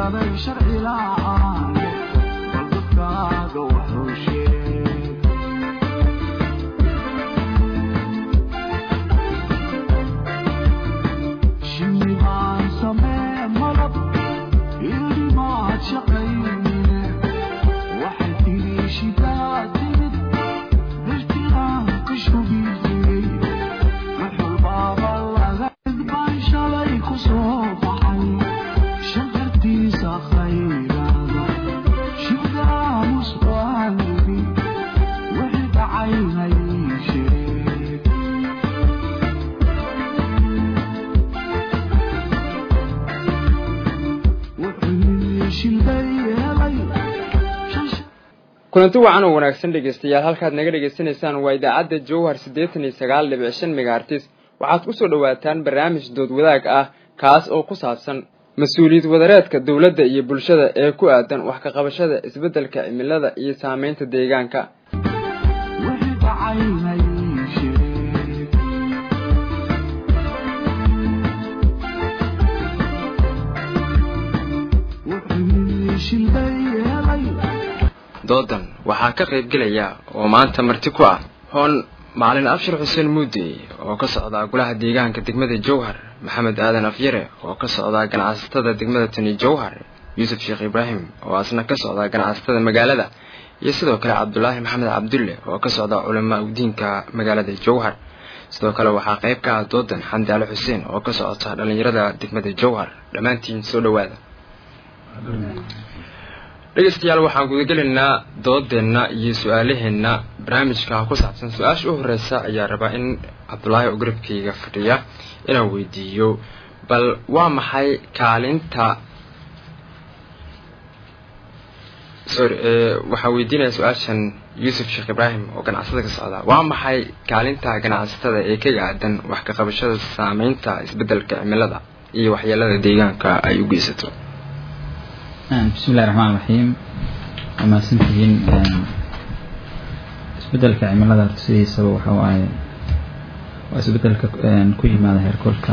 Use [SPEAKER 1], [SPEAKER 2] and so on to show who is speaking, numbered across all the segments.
[SPEAKER 1] kulanti wacan oo wanaagsan dhegeystayaal halkaad naga dhegeysanaysaan waa idaacadda jowhar siddeetan iyo sagaal dhibic shan megaartis waxaad kusoo dhowaataan barnaamij dood wadaag ah kaas oo ku saabsan mas-uuliyad wadareedka dowladda iyo bulshada ee ku aadan wax ka qabashada isbeddelka cimilada iyo saameynta deegaanka doodan waxaa ka qaybgelaya oo maanta marti ku ah hoon macalin abshir xuseen muudey oo ka socdaa golaha deegaanka degmada jowhar maxamed aadan afyare oo ka socdaa ganacsatada degmada tani jowhar yuusuf sheekh ibraahim oo asna ka socdaa ganacsatada magaalada iyo sidoo kale cabdulaahi maxamed cabdulle oo ka socdaa culamaa udiinka magaalada jowhar sidoo kale waxaa qayb ka ah doodan xamdi ali xuseen oo ka socota dhallinyarada degmada jowhar dhammaantiin soo dhowaada dhegeystayaal waxaan gudagelaynaa doodeenna iyo su-aalaheenna barnaamijka ku saabsan su-aasha u horeysa ayaa rabaa in cabdulaahi oo garabkayga fadhiya inaan weydiiyo bal waa maxay kaalinta sorry waxaan weydiinaya su-aashan yuusuf sheekh ibraahim oo ganacsada ka socda waa maxay kaalinta ganacsatada ee kaga aadan wax ka qabashada saameynta isbeddelka cimilada iyo waxyeelada deegaanka ay u geysato
[SPEAKER 2] bismi illahi raxmaan raxiim waa mahadsantihiin isbedelka cimilada horta sidiisaba waxa waaye waa isbedelka ku yimaada heerkulka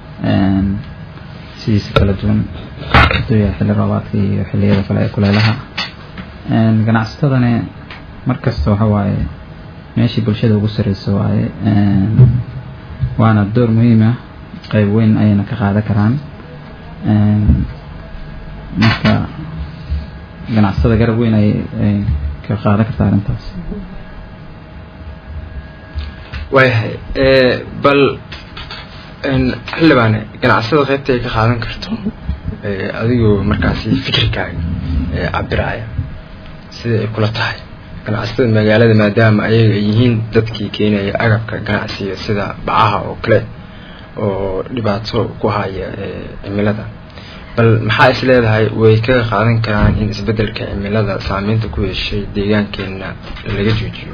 [SPEAKER 2] sidiisa kala duwan haduu yahay xilli roobaadka iyo xilliyada kale ee kuleelaha ganacsatadani mar kasta waxa waaye meeshii bulshada ugu sareysa waaye waana door muhiim ah qeyb weyn ayayna ka qaadan karaan marka ganacsatada garab weyn ay ay ka qaadan kartaa arrintaas
[SPEAKER 1] waayahay bal xildhibaane ganacsada qaybta ay ka qaadan karto adigoo markaasi fikirkaaga cabiraaya sida ay kula tahay ganacsatada magaalada maadaama ayaga ay yihiin dadkii keenaya agabka ganacsiga sida bacaha oo kale oo dhibaato ku haya cimilada bal maxaa is leedahay way kaga qaadan karaan in isbeddelka cimilada saameynta ku yeeshay deegaankeena laga joojiyo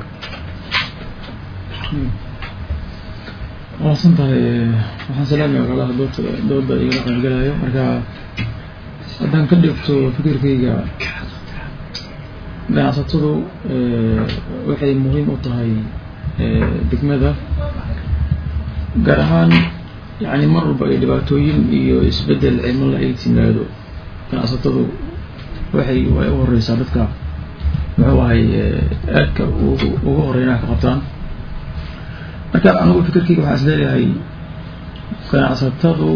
[SPEAKER 3] waasan tahay waxaan salaamaya walaalaha doodta dooda igala qaybgalayo marka haddaan ka dhigto fikirkayga ganacsatadu waxay muhiim u tahay degmada gaar ahaan yani mar walba ay dhibaatooyin iyo isbedel cimila ay timaado ganacsatadu waxay way u horeysaa dadka muxuu ahay aadka uga horeynaha ka qabtaan marka anigu fikirkeyga waxaan is leeyahay ganacsatadu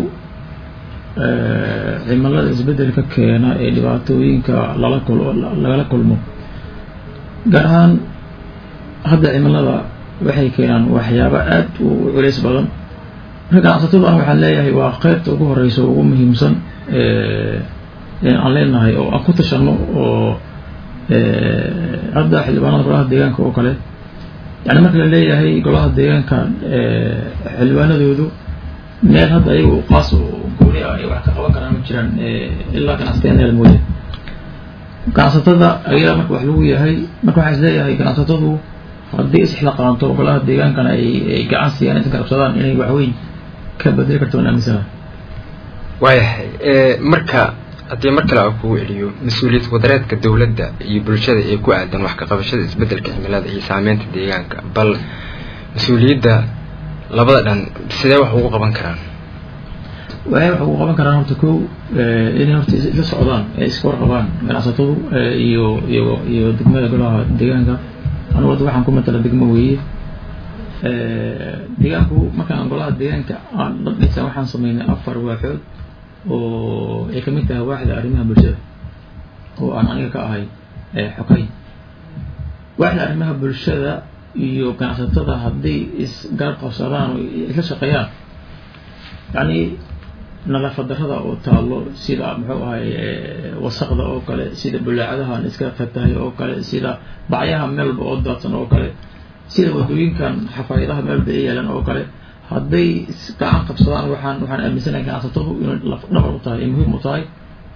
[SPEAKER 3] cimilada isbedelka keena ee dhibaatooyinka lala kul lagala kulmo gaar ahaan hadda cimilada waxay keenaan waxyaabo aad u culeys badan marka ganacsatadu an waxaan leeyahay waa qeybta ugu horeysa ugu muhiimsan aan leenahay oo aan ku tashano oo hadda xildhibaanada golaha deegaanka oo kale yani marka la leeyahay golaha deegaanka xildhibaanadoodu meel hadda ayagu qaas gooni ah ay wax ka qaban karaan ma jiraan ilaa ganacsateynada mooye ganacsatada ayadaa marka wax lagu yahay marka waxaan is leeyahay ganacsatadu haddii isxilaqaanto golaha deegaankana ay ay gacan siiyaan inta garabsadaan inay waxweyn ka bedeli karto waan aaminsanaha
[SPEAKER 1] waayahay marka haddii mar kale aan kugu celiyo mas-uuliyad wadareedka dowladda iyo bulshada ee ku aadan wax ka qabashada isbeddelka cimilada iyo saameynta deegaanka bal mas-uuliyadda labada dhan sidee wax ugu qaban karaan
[SPEAKER 3] waxay wax ugu qaban karaan horta kow inay horta isla socdaan ee iska warqabaan ganacsatadu iyo iyo iyo degmada golaha deegaanka anigu hadda waxaan ku matala degmo weeye deegaanku markaan golaha deegaanka aan dhisa waxaan sameynay afar waaxood oo ay kamid tahay waaxda arrimaha bulshada oo aan aniga ka ahay xokay waaxda arrimaha bulshada iyo ganacsatada hadday isgarab qabsadaan oo isla shaqeeyaan yani nadaafad darrada oo taalo sida muxuu ahay wasaqda oo kale sida bulaacadahan iska fatahay oo kale sida bacyaha meelba oo daadsan oo kale sida wadooyinkan xafaayadaha meelba ay yaalan oo kale hadday gacan qabsadaan waxaan waxaan aaminsanahay ganacsatadu inay laf dhabar u tahay ay muhiim u tahay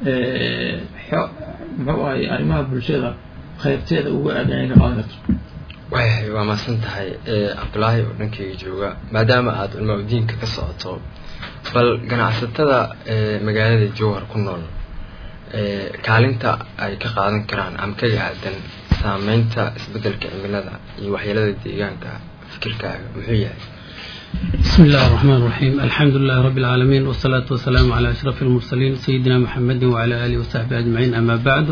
[SPEAKER 3] muxuu ahay arrimaha bulshada qaybteeda uga aadan inay ka qaadan karto
[SPEAKER 1] waayahay waa mahadsan tahay cabdulaahi oo dhankeyga jooga maadaama aada culmaa udiinka ka socoto bal ganacsatada magaalada jowhar ku nool kaalinta ay ka qaadan karaan ama kaga aadan saameynta isbedelka cimilada iyo waxyeelada deegaanka fikirkaaga muxuu yahay
[SPEAKER 4] بسم الله الرحمن الرحيم الحمد لله رب العالمين والصلاة والسلام على أشرف المرسلين سيدنا محمد وعلى آله وصحبه أجمعين أما بعد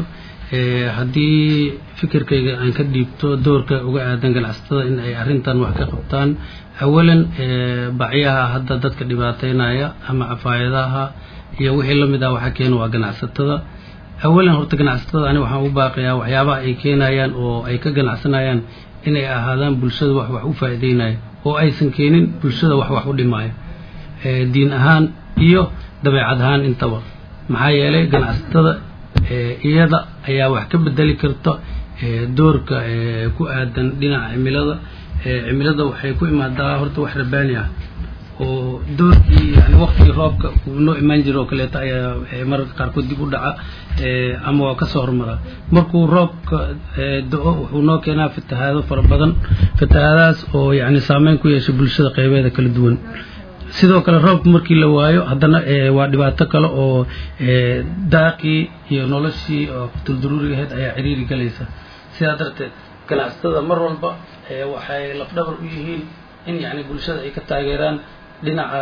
[SPEAKER 4] haddii fikirkayga aan ka dhiibto doorka uga aadan ganacsatada in ay arrintan wax ka qabtaan awalan bacyaha hadda dadka dhibaateynaya ama cafaayadaha iyo wixii lamid ah waxa keena waa ganacsatada awalan horta ganacsatada ani waxaan u baaqayaa waxyaabaha ay keenayaan oo ay ka ganacsanayaan inay ahaadaan bulshada wax wax u faa'iideynaya oo aysan keenin bulshada wax wax u dhimaayo diin ahaan iyo dabeecad ahaan intaba maxaa yeelay ganacsatada iyada ayaa wax ka bedeli karta doorka ku aadan dhinaca cimilada cimilada waxay ku imaadaa horta wax rabaani ah oo doorkii yani waktigii roobka uu noo imaan jira oo kaleeto ayaa mararka qaarkood dib u dhaca ama waa kasoo hormara markuu roobka do-o wuxuu noo keenaa fatahaado fara badan fatahaadahaas oo yani saameyn ku yeesha bulshada qeybeeda kala duwan sidoo kale roobka markii la waayo haddana waa dhibaato kale oo daaqii iyo noloshii oo tulduruuriga ahayd ayaa ciriiri galaysa sidaa darteed ganacsatada mar walba waxay lafdhabar u yihiin in yani bulshada ay ka taageeraan dhinaca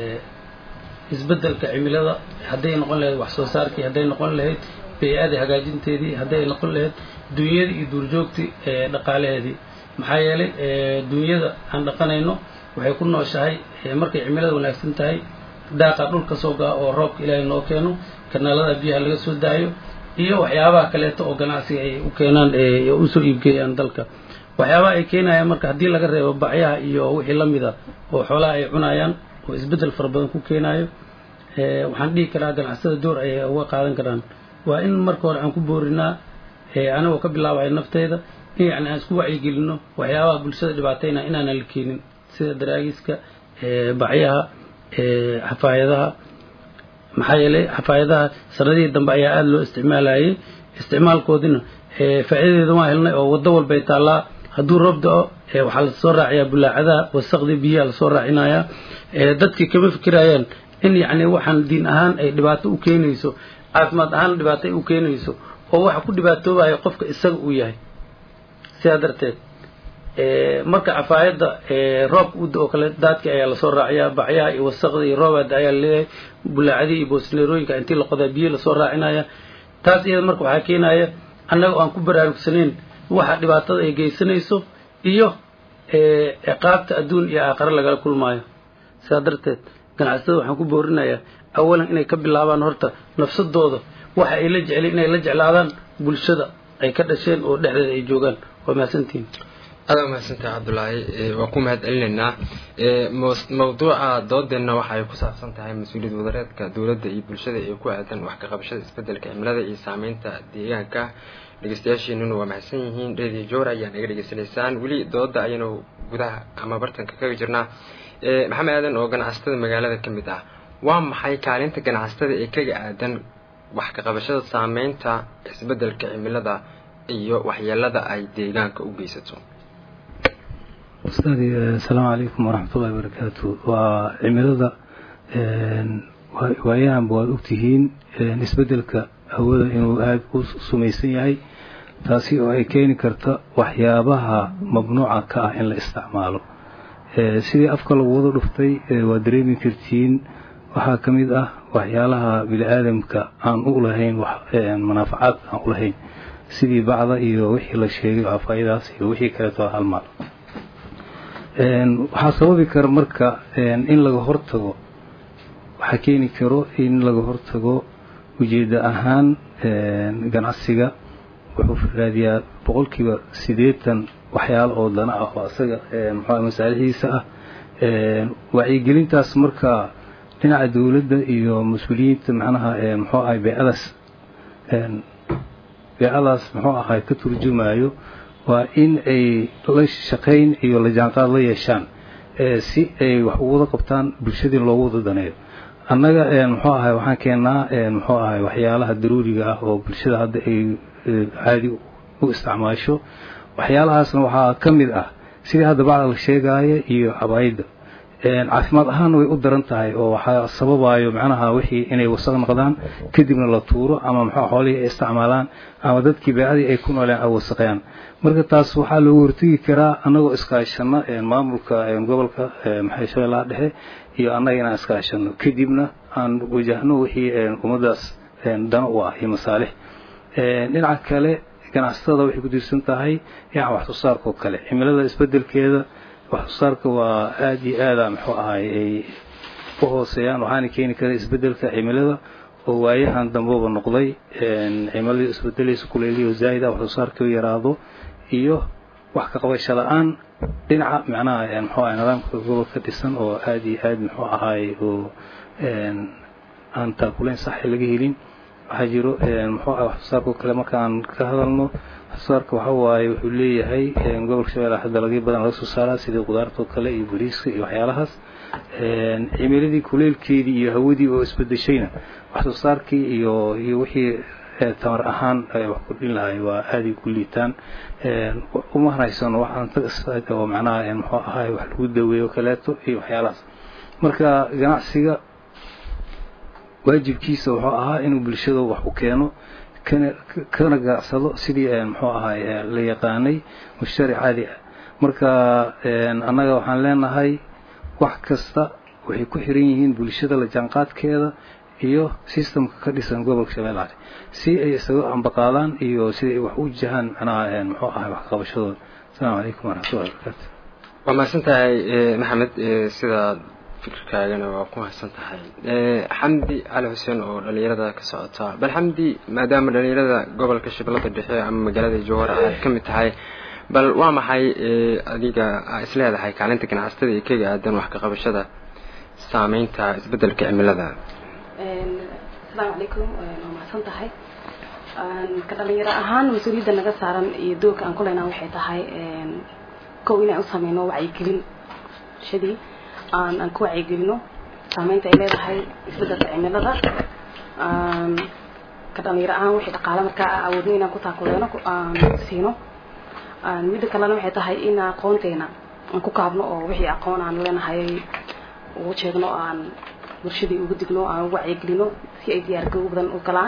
[SPEAKER 4] isbedelka cimilada hadday noqon lahayd wax soo saarkii hadday noqon lahayd bey-adii hagaajinteedii hadday noqon lahayd dunyadii iyo duurjoogtii dhaqaalaheedii maxaa yeelay dunyada aan dhaqanayno waxay ku nooshahay markay cimilada wanaagsan tahay daaqa dhulka soo gaa oo roobka ilaahay noo keeno kanaalada biyaha laga soo daayo iyo waxyaabaha kaleeto oo ganacsiga ay u keenaan usoo iibgeeyaan dalka waxyaabaha ay keenayaan marka haddii laga reebo bacyaha iyo wixii la mida oo xoolaha ay cunayaan oo isbeddel fara badan ku keenayo waxaan dhihi karaa ganacsada door ay uga qaadan karaan waa in marka hore aan ku boorinaa anagoo ka bilaabaya nafteyda in yani aan isku wacyigelino waxyaabaha bulshada dhibaateyna inaanan la keenin sida daraagiska bacyaha xafaayadaha maxaa yeelay xafaayadaha sanadihii dambe ayaa aada loo isticmaalayay isticmaalkoodina faa'iidadeeda waan helnay oo waddo walbay taallaa hadduu roob da-o waxaa lasoo raaciyaa bulaacadaha wasaqdii biyaha lasoo raacinayaa dadkii kama fikirayaan in yacni waxaan diin ahaan ay dhibaato u keenayso caafimaad ahaan dhibaato ay u keenayso oo waxa ku dhibaatoobayo qofka isaga uu yahay sidaa darteed marka cafaayadda roobka u da-oo kale daadkii ayaa lasoo raaciyaa bacyaha iyo wasaqda iyo roobaada ayaa laleeyahay bulaacadii iyo boosneerooyinka intii la qodaa biyo lasoo raacinaya taas iyada marka waxaa keenaya annaga aan ku baraarugsanayn waxa dhibaatada ay geysanayso iyo ciqaabta adduun iyo aakhare lagala kulmaayo sidaa darteed ganacsatada waxaan ku boorinayaa awalan inay ka bilaabaan horta nafsadooda waxa ay la jecleen inay la jeclaadaan bulshada ay ka dhasheen oo dhexdeeda ay joogaan waa mahadsantihin
[SPEAKER 1] aada mahadsantahay cabdulaahi waa ku mahad celinaynaa mawduuca doodeenna waxa ay ku saabsan tahay mas-uuliyad wadareedka dowladda iyo bulshada ee ku aadan wax ka qabashada isbedelka cimilada iyo saameynta deegaanka dhegeystayaashiinuna waa mahadsan yihiin radio jowra ayaa naga dhegeysanaysaan weli dooda ayaynu gudaha ama bartanka kaga jirnaa maxamed aadan oo ganacsatada magaalada ka mid ah waa maxay kaalinta ganacsatada ee kaga aadan wax ka qabashada saameynta isbedelka cimilada iyo waxyeelada ay deegaanka u geysato
[SPEAKER 5] ustaadi asalaamu calaykum waraxmatullahi wabarakaatu waa cimilada waayahanba waad ogtihiin isbedelka hawada inuu aada u sumaysan yahay taasi oo ay keeni karta waxyaabaha mamnuuca ka ah in la isticmaalo sidii afka lagu wada dhuftay waad dareemi kartiin waxaa ka mid ah waxyaalaha bini aadamka aan u lahayn manaafacaad aan u lahayn sidii bacda iyo wixii la sheegay afayadaas iyo wixii kaleeto halmaal waxaa sababi kara marka in laga hortago waxaa keeni karo in laga hortago ujeedda ahaan ganacsiga wuxuu raadiyaa boqolkiiba siddeetan waxyaalo oo dana ah oo isaga muxua masaalixdiisa ah wacyigelintaas marka dhinaca dowladda iyo mas-uuliyiinta macnaha muxuu ahay beecadaas beecadaas muxuu ahay ka turjumayo waa in ay la shaqayn iyo la jaanqaad la yeeshaan si ay wax ugu wada qabtaan bulshadii loogu wada daneeyo annaga muxuu ahay waxaan keennaa muxuu ahay waxyaalaha daruuriga ah oo bulshada hadda ay caadi u isticmaasho waxyaalahaasna waxaa ka mid ah sidii hadda bacda la sheegaayo iyo cabaayadda caafimaad ahaanna way u daran tahay oo waxaa sababayo macnaha wixii inay wasaq noqdaan kadibna la tuuro ama muxuu xoolihii ay isticmaalaan ama dadkii beecadii ay ku nooleen ay wasaqayaan marka taas waxaa loogu hortegi karaa annagoo iskaashano maamulka gobolka maxay shabeellaha dhexe iyo annaga inaan iskaashano kadibna aan wajahno wixii ummaddaas dana u ah iyo masaalix dhinaca kale ganacsatada waxay ku tiirsan tahay dhinaca wax soo saarka oo kale cimilada isbedelkeeda wax soo saarka waa aada iyo aada muxuu ahay ay u hooseeyaan waxaana keeni kara isbedelka cimilada oo waayahan dambeba noqday cimiladii isbedelaysa kuleeliyo zaa'ida wax soo saarka yaraado iyo wax ka qabasho la-aan dhinaca macnaha muxuu ahay nidaamka gobolka dhisan oo aada iyo aada muxuu ahay oo aan taakulayn saxa laga helin waxaa jiro muxuu ah wax soo saarka oo kale markaan ka hadalno wax soo saarka waxa waaye wuxuu leeyahay gobolka shabeelle hadda dalagyo badan laga soo saaraa sidii qudaarta oo kale iyo bariiska iyo waxyaalahaas cimiladii kuleelkeedii iyo hawadii oo isbedeshayna wax soo saarkii iyo iyo wixii tamar ahaan wax kordhin lahay waa aaday ku liitaan uma haysano waxaan tag oo macnaha muxuu ahay wax lagu daweeyo kaleeto iyo waxyaalahaas marka ganacsiga waajibkiisa wuxuu ahaa inuu bulshada wax u keeno kana kana ganacsado sidii muxuu ahay la yaqaanay mushtari caadi ah marka annaga waxaan leenahay wax kasta waxay ku xiran yihiin bulshada la jaanqaadkeeda iyo systemka ka dhisan gobolka shabeellaha si ay isaga ambaqaadaan iyo sida ay wax u jahaan macnaha muxuu ahay wax qabashadooda asalaamu calaykum waraxmatullahi wabarakaatu
[SPEAKER 1] waa mahadsan tahay maxamed sidaad fikirkaagana waa ku mahadsan tahay xamdi cali xuseen oo dhalinyarada ka socota bal xamdi maadaama dhalinyarada gobolka shabeellada dhexe ama magaalada jowhar aad ka mid tahay bal waa maxay adiga is leedahay kaalinta ganacsatada iyo kaga aadan wax ka qabashada saameynta isbedelka cimilada
[SPEAKER 6] asalaamu calaykum waa mahadsan tahay ka dhalinyaro ahaan mas-uuliyadda naga saaran iyo doorka aan kuleynaa waxay tahay kow inaan u sameyno wacyigelin shadii aan aan ku wacyigelino saameynta ay leedahay isbedelka cimilada ka dhalinyaro ahaan wixii dhaqaale markaa awoodno inaan ku taakuleeno aan siino midda kalena waxay tahay in aqoonteena aan ku kaabno oo wixii aqoon aan leenahay ugu sheegno aan bulshadii ugu digno aan ugu wacyigelino si ay diyaargarow badan u galaan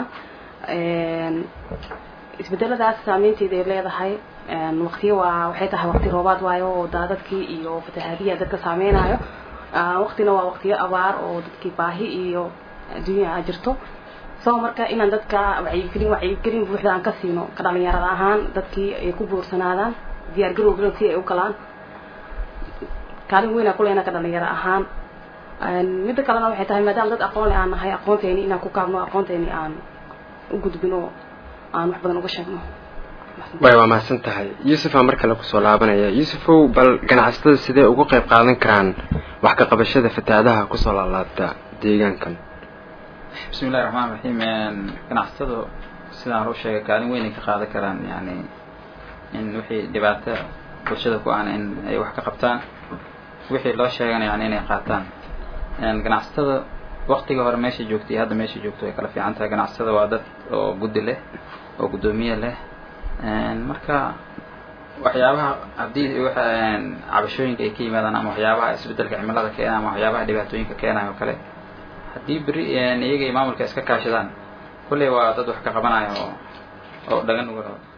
[SPEAKER 6] isbedeladaas saameynteeda ay leedahay waqtiyo waa waxay tahay waqti roobaad waayo oo daadadkii iyo fatahaadiya dadka saameynayo waqtina waa waqtiyo abaar oo dadkii baahi iyo adduunya a jirto so marka inaan dadka wacyigelin wacyigelin buuxda aan ka siino ka dhalinyarada ahaan dadkii ay ku buursanaadaan diyaargarow badan si ay u galaan kaalin weyn aan kuleena ka dhalinyaro ahaan midda kalena waxay tahay maadaama dad aqoon le aan nahay aqoonteeni inaan ku kaabno aqoonteeni aan u gudbino aan wax badan uga sheegno
[SPEAKER 1] way waa mahadsan tahay yuusufaa mar kale kusoo laabanaya yuusufow bal ganacsatada sidee uga qayb qaadan karaan wax ka qabashada fatahaadaha kusoo laalaabta deegaankan
[SPEAKER 2] bismi illahi raxmaan raxiim ganacsatadu sidaan hor sheegay kaalin weyn ay ka qaadan karaan yani in wixii dhibaato bulshada ku aan in ay wax ka qabtaan wixii loo sheegana yani inay qaataan ganacsatada waktiga hore meesha joogtay iyo hadda meesha joogto way kala fiican tahay ganacsatada waa dad oo guddi leh oo guddoomiye leh marka waxyaabaha haddii cabashooyinka ay ka yimaadaan ama waxyaabaha isbedelka cimilada keena ama waxyaabaha dhibaatooyinka keenayo o kale haddii beri iyaga iyo maamulka iska kaashadaan kulley waa dad wax ka qabanayo oo oo dhagan uga rabo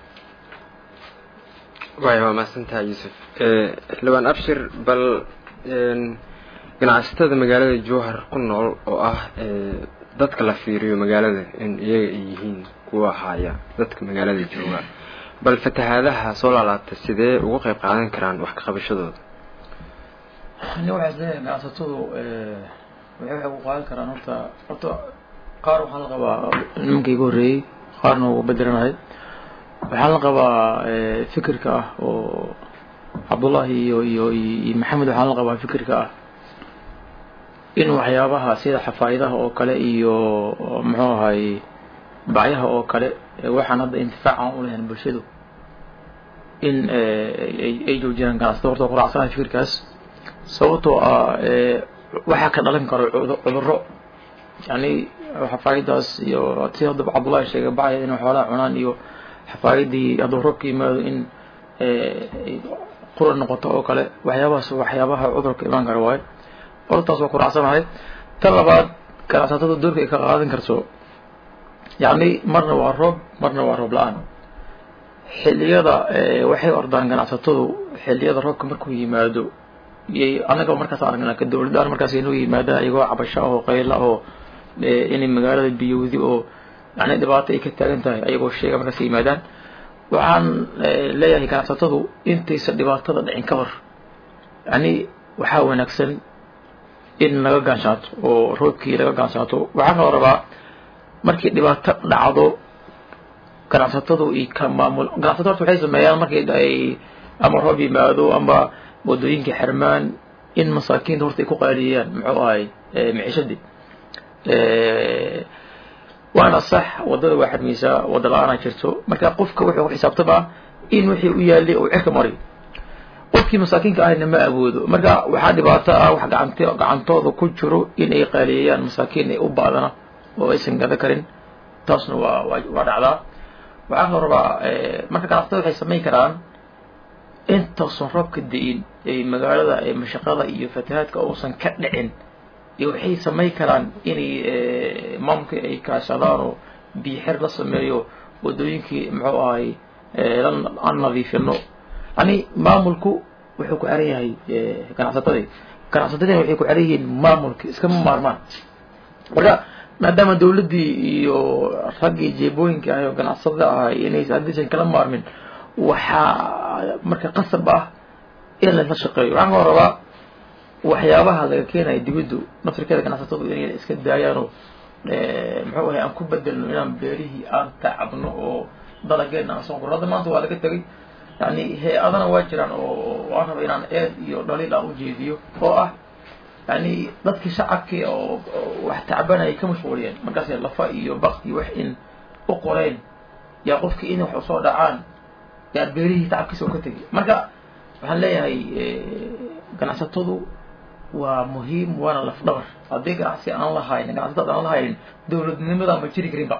[SPEAKER 1] waay waa mahadsantahay yuusuf xildhibaan abshir bal ganacsatada magaalada jowhar ku nool oo ah dadka la fiiriyo magaalada in iyaga ay yihiin kuwa haya dadka magaalada jooga bal fatahaadaha soo laalaabta sidee uga qayb qaadan karaan wax ka qabashadooda
[SPEAKER 3] ani waxaa isleeyahay ganacsatadu waxay waxay ku qaadan karaan horta horta qaar waxaa la qabaa nimankii iga horreeyey qaarna ugu bedelanahay waxaa la qabaa fikirka ah oo cabdullahi iyo iyo iyo maxamed waxaa la qabaa fikirka ah in waxyaabaha sida xafaa'idaha oo kale iyo muxuu ahay bacyaha oo kale waxaan hadda intifaac aan u lahayn bulshadu in ay joojiyaan ganacsatada horta quracsanahay fikirkaas sababtoo ah waxaa ka dhalan karo cudurro yani xafaa'idaas iyo si hadda cabdullahi sheegay bacya inay xoolaha cunaan iyo xafaayadii hadduu roobka yimaado in qura noqoto oo kale waxyaabahaas waxyaabaha cudurka imaan kara waayo hortaas waa quracsanahay tan labaad ganacsatada doorka ay ka qaadan karto yacni marna waa roob marna waa roob la-aan xilliyada waxay ordaan ganacsatadu xilliyada roobka markuu yimaado yay anaga markaas aragnaa ka dowladaan markaas inuu yimaadaan iyagoo cabasho ah oo qayla oo inay magaalada biyowdi oo yani dhibaato ay ka taagan tahay ayagoo sheega markaas yimaadaan waxaan leeyahay ganacsatadu intaysa dhibaatada dhicin ka hor yani waxaa wanaagsan in laga gaanshaato oo roobkii laga gaanshaato waxaa kaloo rabaa markii dhibaato dhacdo ganacsatadu i ka maamul ganacsato horta waxay sameeyaan markii ay ama roob yimaado ama wadooyinka xirmaan in masaakiinta horta ay ku qaaliyeeyaan muxuu ahay micishadii waana sax wadada waa xirmaysaa wada la-aana jirto marka qofka wuxuu ku xisaabtamaa in wixii u yaalay uu cirka mari qofkii masaakiinka ahayna ma awoodo marka waxaa dhibaato ah wax gacant gacantooda ku jiro in ay qaaliyeeyaan masaakiin ay u baadana oo aysan gada karin taasna waa waa waa dhacdaa waxaa kaloo rabaa marka ganacsatada waxay samayn karaan intausan roobka da-in ee magaalada ee mashaqada iyo fatahaadka uusan ka dhicin iyo waxay samayn karaan inay maamulka ay kaashadaan oo biixir la sameeyo wadooyinkii muxuu ahay aan nadiifino yani maamulku wuxuu ku xiran yahay ganacsatadii ganacsatadina waxay ku xiran yihiin maamulka iskama maarmaan marka maadaama dawladdii iyo raggii jeebooyinka ah oo ganacsatada ahay inaysan haddaysan kala maarmin waxaa marka qasab ah in lala shaqeeyo waxaan kaloo rabaa waxyaabaha laga keenaya dibaddu naftirkeeda ganacsatadu inay iska daayaanoo muxuu ahay aan ku bedelno inaan beerihii aan tacabno oo dalageena aan soo gurno hadda maanta waa laga tegay yani hay-adana waa jiraan oo waan raba inaan eed iyo dhaliil aan ujeediyo oo ah yani dadkii shacabkii oo wax tacbanayay ka mashquuliyeen markaas lafa iyo bakti wax in u qoreen yaa qofkii in wax usoo dhacaan yaa beerihii tacabkiisa oo ka tegay marka waxaan leeyahay ganacsatadu waa muhiim waana laf dhabar haddii ganacsi aan lahaynin ganacsatada aan lahaynin dowladnimada ma jiri karinba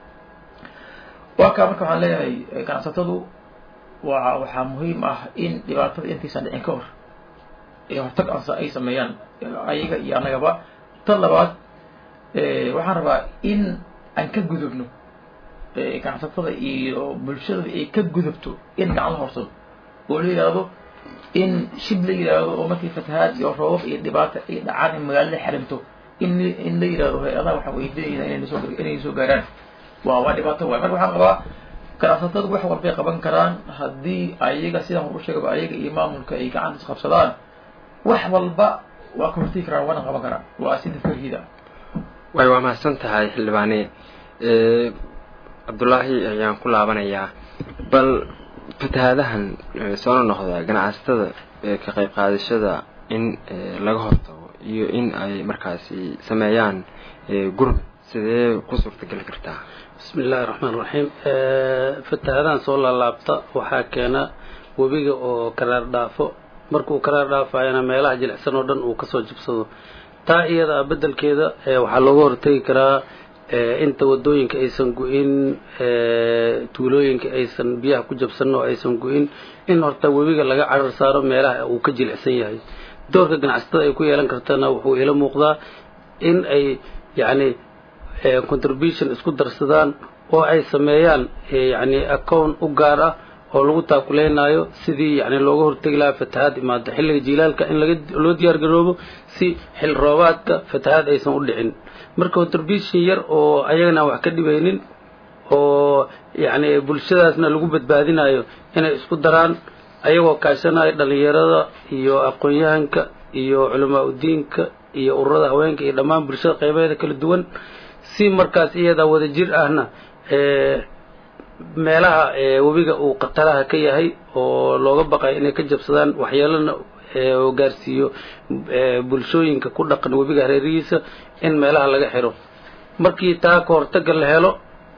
[SPEAKER 3] waa kaa marka waxaan leeyahay ganacsatadu waa waxaa muhiim ah in dhibaatada intaysan dhicin ka hor ee hortag ay sameeyaan ayaga iyo annagaba tan labaad waxaan rabaa in aan ka gudubno ganacsatada iyo bulshada ay ka gudubto in gacan la horsado oo la yidhaahdo in shib la yidhaahdo oo markii fatahaad iyo roobab iyo dhibaata ay dhacaan in magaalada xiranto in in la yidhahdo hay-adaha waxaa weydiinayna inay soo inay soo gaaraan waa waa dhibaato waay marka waxaan qabaa ganacsatadu wax walbay qaban karaan haddii ayaga sidaan hor u sheegaba ayaga iyo maamulka ay gacan isqabsadaan wax walba waa ka hortegi karaan waana qaban karaan waa sida farhida
[SPEAKER 1] way waa mahadsan tahay xildhibaane cabdullaahi ayaan ku laabanayaa bal fatahaadahan soona noqda ganacsatada ka qayb qaadashada in laga hortago iyo in ay markaasi sameeyaan gurb sidee ku suurtageli kartaa
[SPEAKER 4] bismi illaahi raxmaan raxiim fatahaadahan soo laalaabta waxaa keena webiga oo karaar dhaafo markuu karaar dhaafayana meelaha jilicsan oo dhan uu kasoo jabsado taa iyada a beddelkeeda waxaa looga hortegi karaa inta wadooyinka aysan gu-in tuulooyinka aysan biyaha ku jabsanin oo aysan gu-in in horta webiga laga carar saaro meelaha uu ka jilicsan yahay doorka ganacsatada ay ku yeelan kartana wuxuu ila muuqdaa in ay yacni contribution isku darsadaan oo ay sameeyaan yacni account u gaar ah
[SPEAKER 7] oo lagu taakuleynayo sidii yani looga hortegi lahaa fatahaad imaado xilliga jiilaalka in laga loo diyaar garoobo si xil roobaadka fatahaad aysan u dhicin marka contribution yar oo ayagana wax ka dhibaynin oo yani bulshadaasna lagu badbaadinayo inay isku daraan ayagoo kaashanayo dhalinyarada iyo aqoon-yahanka iyo culamaa udiinka iyo ururada haweenka iyo dhammaan bulshada qeybaheeda kala duwan si markaas iyada wada jir ahna meelaha webiga uu khataraha ka yahay oo looga baqayo inay ka jabsadaan waxyeelana oo gaarsiiyo bulshooyinka ku dhaqan webiga hareerihiisa in meelaha laga xiro markii taa ka hortaga la helo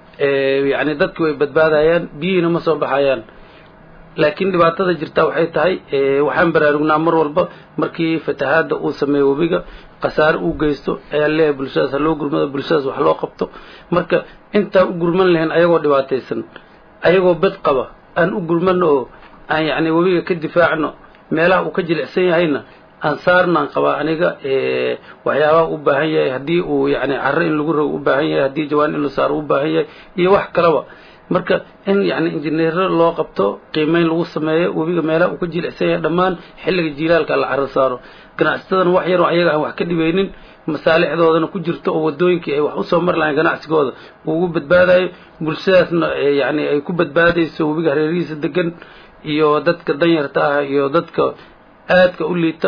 [SPEAKER 7] yani dadki way badbaadayaan biyihiina ma soo baxayaan laakiin dhibaatada jirta waxay tahay waxaan baraarugnaa mar walba markii fatahaada uu sameeyo webiga khasaare uu geysto ayaa leeyahay bulshadaas haloo gurmado bulshadaas wax loo qabto marka intaan u gurman lahayn ayagoo dhibaataysan ayagoo bad qaba aan u gurmano oo aan yani webiga ka difaacno meelaha uu ka jilicsan yahayna aan saarnaan qabaa aniga waxyaabaha u baahan yahay haddii uu yani carro in lagu rogo u baahan yahay haddii jawaan in la saaro u baahan yahay iyo wax kalaba marka in yani injineero loo qabto qiimeyn lagu sameeyo webiga meelaha uu ka jilicsan yahay dhammaan xilliga jiilaalka la carro saaro ganacsatadana wax yaroo ayaga aan wax ka dhibaynin masaalixdoodana ku jirto oo wadooyinkii ay wax usoo mari lahayn ganacsigooda uu ugu badbaadayo bulshadaasna yani ay ku badbaadayso webiga hareerihiisa degan iyo dadka danyarta ah iyo dadka aadka u liita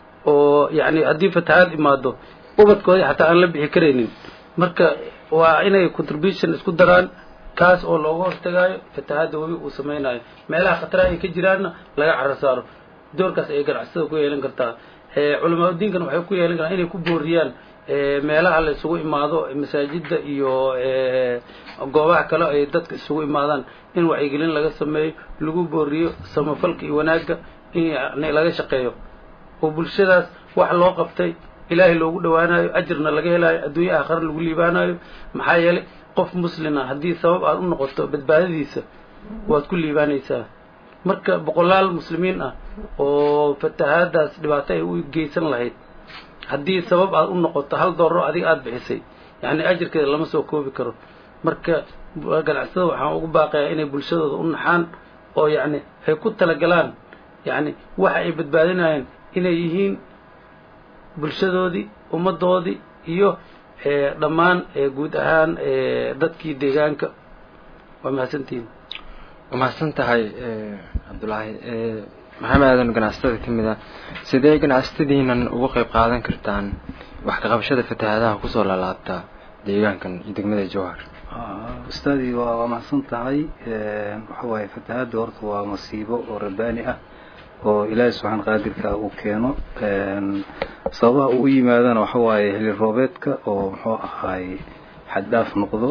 [SPEAKER 7] oo yani haddii fatahaad imaado ubadkoodii xataa aan la bixi karaynin marka waa inay contribution isku daraan kaas oo looga hortagaayo fatahaadda webi uu samaynayo meelaha khataraha ay ka jiraanna laga carro saaro doorkaas ayay ganacsatada ku yeelan kartaa culamaa udiinkana waxay ku yeelan karaan inay ku booriyaan meelaha la isugu imaado masaajida iyo goobaha kale ay dadka isugu imaadaan in wacyigelin laga sameeyo lagu booriyo samafalka iyo wanaagga in yani laga shaqeeyo oo bulshadaas wax loo qabtay ilaahay loogu dhawaanayo ajirna laga helayo adduunye aakhare lagu liibaanayo maxaa yeelay qof muslima haddii sabab aad u noqoto badbaadadiisa waad ku liibaanaysaa marka boqolaal muslimiin ah oo fatahaadaas dhibaato ay u geysan lahayd haddii sabab aad u noqoto hal doorro adiga aada bixisay yani ajirkeeda lama soo koobi karo marka ganacsatada waxaan ugu baaqayaa inay bulshadooda u naxaan oo yani ay ku talagalaan yani waxa ay badbaadinayaan inay yihiin bulshadoodii ummaddoodii iyo dhammaan guud ahaan dadkii deegaanka waa mahadsantihin
[SPEAKER 1] waa mahadsan tahay cabdullaahi maxamed aadan ganacsatada ka mid ah sidee ganacsatadiinan uga qayb qaadan kartaan wax ka qabashada fatahaadaha kusoo laalaabta deegaankan iyo degmada jowhar
[SPEAKER 5] ustaadii waa waa mahadsan tahay waxa waaye fatahaadda horta waa masiibo oo rabbaani ah oo ilaahay subxaan qaadirka uu keeno sababaha uu u yimaadana waxa waaye heli roobeedka oo muxuu ahaay xaddhaaf noqdo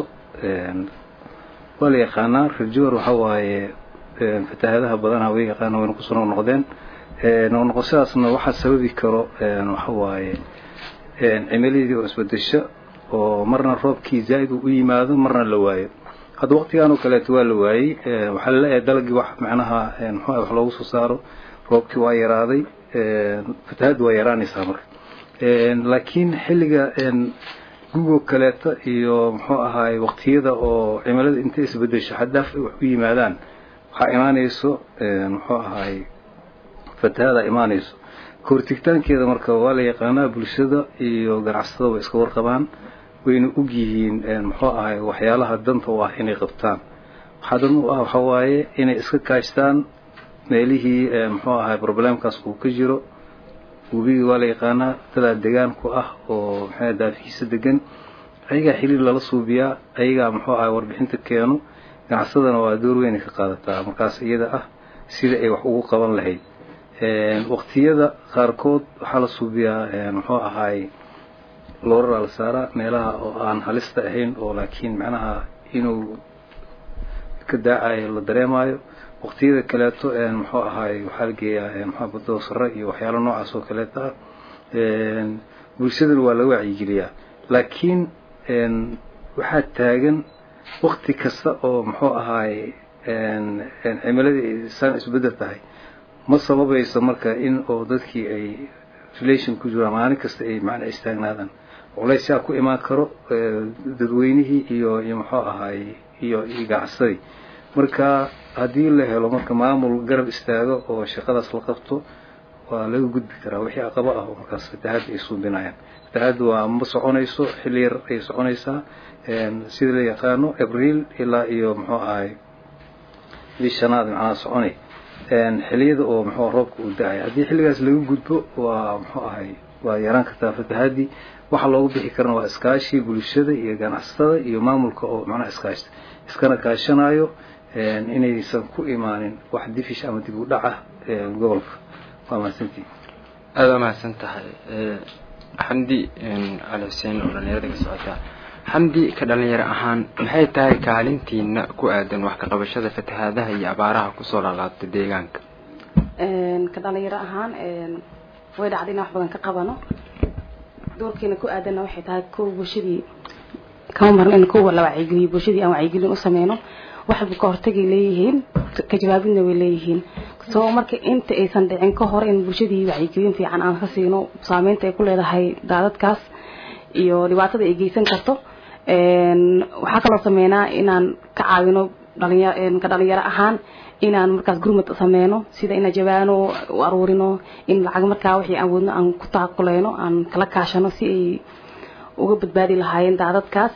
[SPEAKER 5] waa la yaqaanaa rajoor waxa waaye fatahaadaha badanaha way yaqaana wayna kusoo noqnoqdeen noqnoqoshadaasna waxaa sababi karo waxa waaye cimiladii oo isbedesho oo marna roobkii zaa'id uu u yimaado marna la waayo hadda waqtigan oo kaleeto waa la waayey waxaa laleeyahay dalagii wax macnaha muxuu wax loogu soo saaro roobkii waa yaraaday fatahaaddu waa yaraanaysaa marka laakiin xilliga gugoo kaleeta iyo muxuu ahaay waqtiyada oo cimilada intay isbedesho xaddaaf ay wax u yimaadaan waxaa imaanayso muxuu ahaay fatahaada imaanayso kahortigtaankeeda marka waa la yaqaanaa bulshada iyo ganacsatada way iska warqabaan wayna og yihiin muxuu ahaay waxyaalaha danta u ah inay qabtaan waxaa dan u ah waxa waaye inay iska kaashtaan meelihii muxuu ahaay problemkaas uu ka jiro webigii waa la yaqaanaa dadaa degaan ku ah oo maxaa daafihiisa degan ayagaa xiriir lala suubiyaa ayagaa muxuu ahay warbixinta keeno ganacsadana waa door weynay ka qaadataa markaas iyada ah sida ay wax ugu qaban lahayd waqtiyada qaarkood waxaa la suubiyaa muxuu ahaay looraraa la saaraa meelaha oo aan halista ahayn oo laakiin macnaha inuu ka daacayo la dareemayo waqtiyada kaleeto muxuu ahaay waxaa la geeyaa mxua badoo sare iyo waxyaalo noocaas oo kaleeta ah bulshadana waa laga wacyigeliyaa laakiin waxaa taagan waqti kasta oo muxuu ahaay cimiladii saan isbedel tahay ma sababayso marka in oo dadkii ay relation ku jiraan maalin kasta ay macnaa istaagnaadaan culaysyaa ku imaan karo dadweynihii iyo iyo muxuu ahaay iyo iyo ganacsadii marka haddii la helo marka maamul garab istaago oo shaqadaas la qabto waa laga gudbi karaa wixii aqabo ah oo markaas fatahaadda ay suubinayaan fatahaadda waa ma soconayso xilli yar ay soconaysaa sida la yaqaano abriil ilaa iyo muxuu ahay bishanaad macnaha soconay xiliyada oo muxuu roobka uu da-ay haddii xilligaas laga gudbo waa muxuu ahay waa yaraan kartaa fatahaadii waxaa loogu bixi karana waa iskaashi bulshada iyo ganacsatada iyo maamulka oo macnaha iskaashta iskana kaashanayo inaysan ku imaanin wax difish ama dib u dhaca gobolka waa mahadsantii
[SPEAKER 1] aada waa mahadsan tahay xamdi cali xuseen oo dhalinyarada ka socota xamdi ka dhalinyaro ahaan maxay tahay kaalintiina ku aadan wax ka qabashada fatahaadaha iyo abaaraha kusoo laalaabta deegaanka
[SPEAKER 6] ka dhalinyaro ahaan way dhacday in wax badan ka qabano doorkeena ku aadanna waxay tahay kow bulshadii kama marno in kowa la wacyigeliyo bulshadii aan wacyigelin u sameyno waxba ka hortagay leeyihiin ka jawaabidna way leeyihiin soo marka inta aysan dhicin ka hor in bulshadii wacyigelin fiican aan ka siino saameynta ay ku leedahay daadadkaas iyo dhibaatada ay geysan karto waxaa kaloo sameynaa inaan ka caawino dhalinya ka dhalinyaro ahaan inaan markaas gurmad sameyno sida inaan jawaano u aruurino in lacag markaa wixii aan wadno aan ku taakuleyno aan kala kaashano si ay uga badbaadi lahaayeen daadadkaas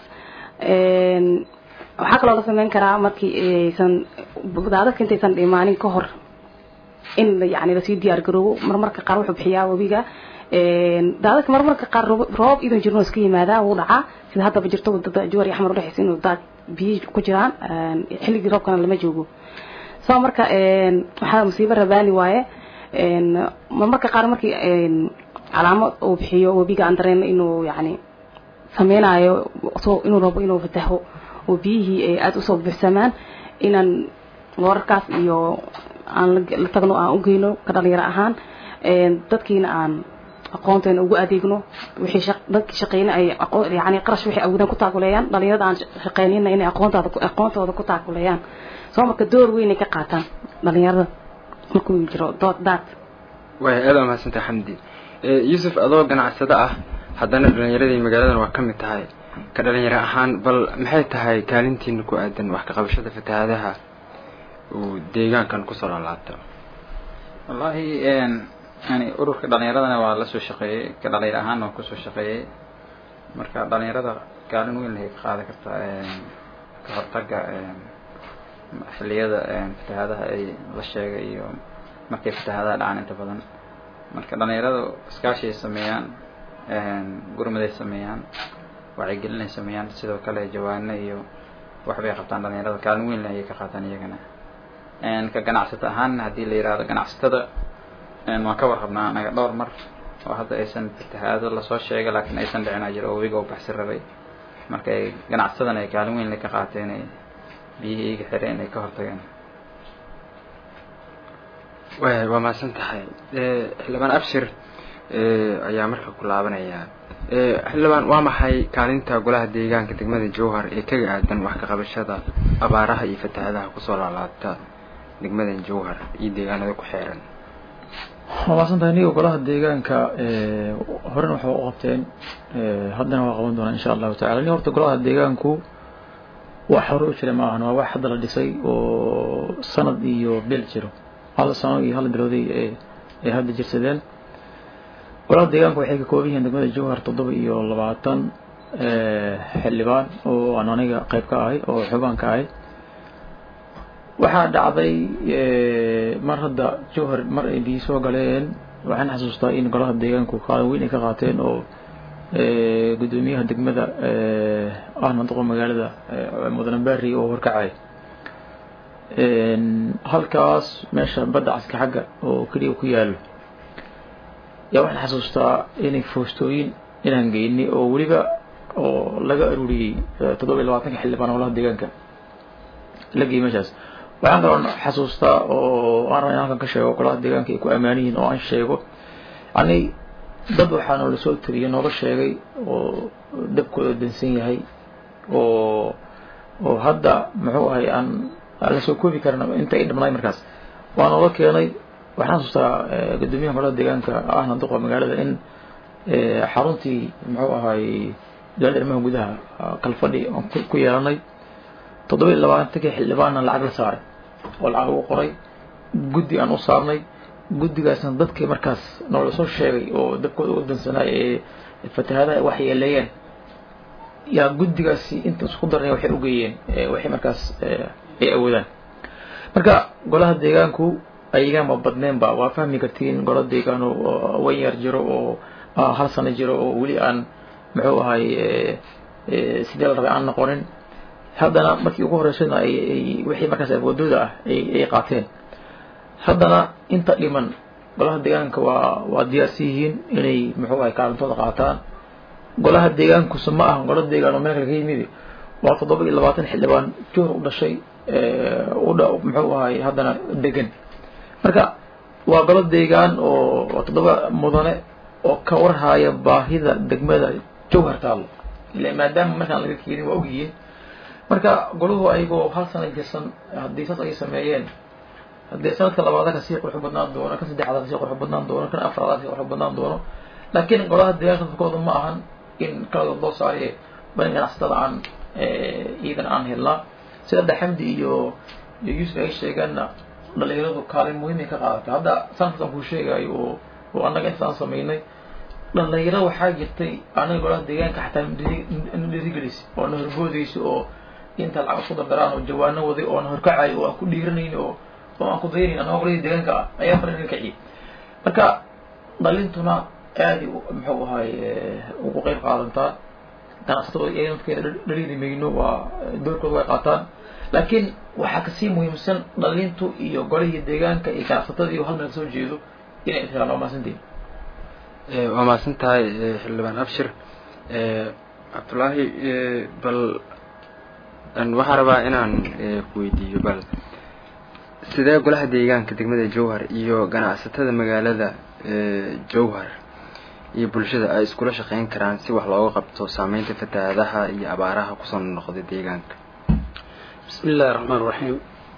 [SPEAKER 6] waxaa kaloo la sameyn karaa markii aysan daadadka intaysan dhimaanin ka hor in yani lasii diyaar garoobo marmarka qaar wuxuu bixiyaa webiga daadadka marmarka qaar roob idan jirno iska yimaadaa wuu dhacaa sida haddaba jirto wadada juwar iyo axmar udhexeysa inuu daad biyo ku jiraan xilligii roobkana lama joogo soo marka waxaa musiibo rabaani waaye marmarka qaar markii calaamo uu bixiyo webiga aan dareen inuu yani sameynayo inuu rabo inuu fataho oo biyihii ay aada usoo buuxsamaan inaan wararkaas iyo aan la tagno aan ugeyno ka dhalinyaro ahaan dadkiina aan aqoonteena ugu adeegno wixii dadkii shaqeyna ay yani qarash waxay awoodaan ku taakuleeyaan dhalinyarada aan shaqeynina inay aqoontooda aqoontooda ku taakuleeyaan soo marka door weyn ay ka qaataan dhalinyarada markuu jiro dood daad
[SPEAKER 1] way aada waa mahadsantahay xamdi yuusuf adoo ganacsado ah haddana dhalinyaradii magaaladan waa ka mid tahay ka dhalinyaro ahaan bal maxay tahay kaalintiina ku aadan wax ka qabashada fatahaadaha uu deegaankan kusoo laalaabta
[SPEAKER 2] wallaahi yani ururka dhalinyaradana waa la soo shaqeeyey ka dhalinyaro ahaanna waa kusoo shaqeeyey marka dhalinyarada kaalin weyn lahay ka qaadan kartaa ka hortaga xilliyada fatahaadaha ay la sheegay iyo markay fatahaadaha dhacaan inta badan marka dhalinyaradu iskaashiay sameeyaan gurmaday sameeyaan wacyigelinay sameeyaan sidoo kale jawaano iyo waxbay qabtaan dhalinyarada kaalin weyn ayay ka qaataan iyagana ka ganacsato ahaan haddii la yihahdo ganacsatada waan ka warrabnaa anaga dhowr mar oo hadda aysan fatahaado lasoo sheegay laakiin aysan dhicin ajir oo webiga u baxsi rabay marka ay ganacsatadana ay kaalin weyn ka qaateen ay biyihii iga xireen ay ka hortageen
[SPEAKER 1] way waa mahadsan tahay xildhibaan abshir ayaa marka ku laabanaya xildhibaan waa maxay kaalinta golaha deegaanka degmada jowhar ee kaga aadan wax ka qabashada abaaraha iyo fatahaadaha kusoo laalaabta degmadan jowhar iyo deegaanada ku xeeran
[SPEAKER 3] waa maasantahay niga golaha deegaanka horena waxba u qabteen haddana waa qaban doonaa insha allahu tacala ni horta golaha deegaanku wax hore u jira maahan waa wax hadda la dhisay oo sanad iyo bil jiro hal sano iyo hal bilooday ay hadda jirsadeen golaha deegaanka waxay ka kooban yihiin degmada jowhar toddoba iyo labaatan xildhibaan oo aan aniga qayb ka ahay oo xubaan ka ahay waxaa dhacday mar hadda jowhar mar ay biyi soo galeen waxaan xasuustaa in golaha deegaanku qaadan weyn ay ka qaateen oo guddoomiyaha degmada ahna doqo magaalada mudane bari oo horkacay halkaas meesha badda caska xagga oo keliya ku yaalo yaa waxaan xasuustaa inay foostooyin inaan geynay oo weliba oo laga aruuriyey toddoba iyo labaatanka xildhibaan golaha deegaanka la geeyey meeshaas waxaan kaloo xasuustaa oo aan rabaa in halkan ka sheego golaha deegaanka ay ku ammaan yihiin oo aan sheego yani dad waxaa noola soo tabiyey nooga sheegay oo dabkooda dansan yahay oo oo hadda muxuu ahay aan aan la soo koobi karin inta ay dhamnaay markaas waa nooga keenay waxaan xasuustaa guddoomiyaha golaha deegaanka ahna duqa magaalada in xaruntii muxuu ahay dowladda arrimaha gudaha kalfadhi aan ku yeelanay toddoba iyo labaatankii xildhibaanna lacag la saaray oo lacag lagu qoray guddi aan u saarnay guddigaasna dadkii markaas noola soo sheegay oo dabkooda u dansanay ee fatahaadaha wax yeeleeyeen yaa guddigaasi inta isku darnay waxay ugeeyeen waxay markaas ay awoodaan marka golaha deegaanku ayagama badneenba waa fahmi kartiin golo deegaan oo wan yar jiro oo hal sano jiro oo weli aan muxuu ahay sidee la rabay aan noqonin haddana markii ugu horeysayna ay wixii markaas awoodooda ah ay qaateen haddana inta dhiman golaha deegaanka waa waa diyaarsan yihiin inay muxuu ahay kaalintooda qaataan golaha deegaankuse ma aha golo deegaan oo meel kale ka yimid waa toddoba iyo labaatan xildhibaan joor u dhashay udha muxuu ahay haddana degan marka waa golo deegaan oo toddoba mudane oo ka warhaya baahida degmada jowhar taalo ila maadaama markaan laga keenin waa ogyihiin marka golahu ayagoo hal sana jirsan haddii saas ay sameeyeen haddii sanadka labaada kasii qurux badnaan doono kan saddexaad kasii qurux badnaan doono kan afraad kasii qurux badnaan doono laakiin golaha deegaanka dadkooda ma ahan in kaladood loo saariye badan ganacsatada aan iidan aan helnaa sida daxamdi iyo iyo yuusuf ay sheegeenna dhalinyaradu kaalin muhiimay ka qaadatay hadda sanadkaas aan kuu sheegayo oo oo annaga intaas aan samaynay dhalinyaro waxaa jirtay anaga golaha deegaanka xataa na dhirigelisay oo na horboodaysa oo inta lacag isku dardaraan oo jawaano waday oo na horkacayo oo aan ku dhiiranayn oo oo aan ku daynayn annaga golahii deegaanka ah ayaa fara kaciyay marka dhalintuna aada muxuu ahay ugu qeyb qaadantaa ganacsatada iyadankeeda dhaliili mayno waa doorkooda way qaataan laakiin waxaa kasii muhiimsan dhalintu iyo golihii deegaanka iyo ganacsatada iyo hal meel soo jeedo inay ishelaan waa mahadsantiin
[SPEAKER 1] waa mahadsan tahay xildhibaan abshir cabdullaahi bal waxaa rabaa inaan ku weydiiyo bal sidee golaha deegaanka degmada jowhar iyo ganacsatada magaalada jowhar iyo bulshada ay iskula shaqeyn karaan si wax looga qabto saameynta fatahaadaha iyo abaaraha kusoo noqday deegaanka
[SPEAKER 7] bismi illahi raxmaan raxiim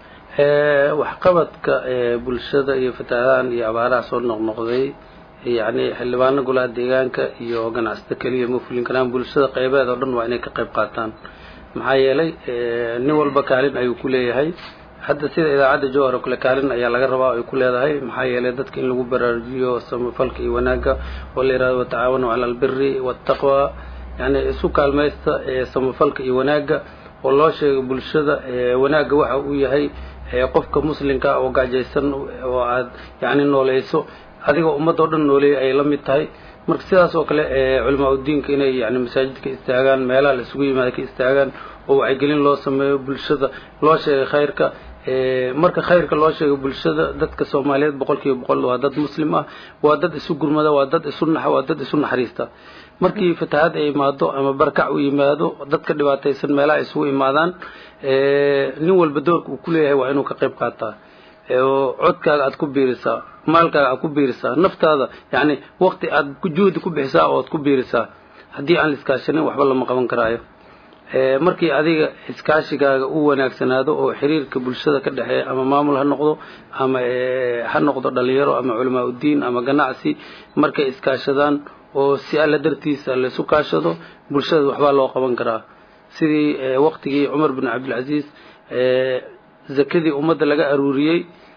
[SPEAKER 7] waxqabadka bulshada iyo fatahaadahan iyo abaaraha soo noqnoqday yacni xildhibaano golaha deegaanka iyo ganacsato keliya ma fulin karaan bulshada qeybeed oo dhan waa inay ka qayb qaataan maxaa yeelay nin walba kaalin ayuu ku leeyahay hadda sida idaacadda jowhar oo kale kaalin ayaa laga rabaa ay ku leedahay maxaa yeelay dadka in lagu baraarujiyo samafalka iyo wanaagga oo la yihahdo watacaawanu cala albiri waataqwa yani isu kaalmaysta samafalka iyo wanaagga oo loo sheego bulshada wanaagga waxa uu yahay qofka muslimka oo gacjaysan oo aad yani nooleyso adigoo ummadda o dhan nooleeyay ayay la mid tahay marka sidaas oo kale culamaa udiinka inay yani masaajidka istaagaan meelaha la isugu yimaada ka istaagaan oo wacyigelin loo sameeyo bulshada loo sheegay khayrka marka khayrka loo sheego bulshada dadka soomaaliyeed boqol kiiba boqol waa dad muslim ah waa dad isu gurmada waa dad isu naxa waa dad isu naxariista markii fatahaad ay imaado ama barkac u yimaado dadka dhibaataysan meelaha ay isugu imaadaan nin walba doorka uu kuleeyahay waa inuu ka qayb qaataa oo codkaaga aad ku biirisaa maalkaaga aad ku biirisaa naftaada yani wakti aad juhdi ku bixisaa oo aad ku biirisaa haddii aan la iskaashanin waxba lama qaban karaayo markii adiga iskaashigaaga u wanaagsanaado oo xiriirka bulshada ka dhexeeya ama maamul ha noqdo ama ha noqdo dhalinyaro ama culamaa udiin ama ganacsi markay iskaashadaan oo si alla dartiisa laysu kaashado bulshada waxbaa loo qaban karaa sidii waktigii cumar bin cabdilcasiis zakadii ummadda laga aruuriyey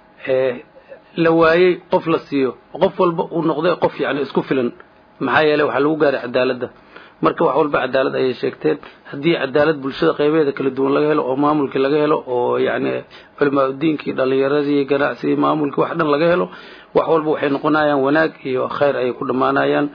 [SPEAKER 7] la waayey qof la siiyo qof walba uu noqday qof yani isku filan maxaa yeeley waxaa lagu gaaray cadaaladda marka wax walba cadaalad ayay sheegteen haddii cadaalad bulshada qeybeeda kala duwan laga helo oo maamulkii laga helo oo yani culamaa udiinkii dhalinyaradii ganacsigii maamulkii wax dhan laga helo wax walba waxay noqonayaan wanaag iyo khayr ayay ku dhammaanayaan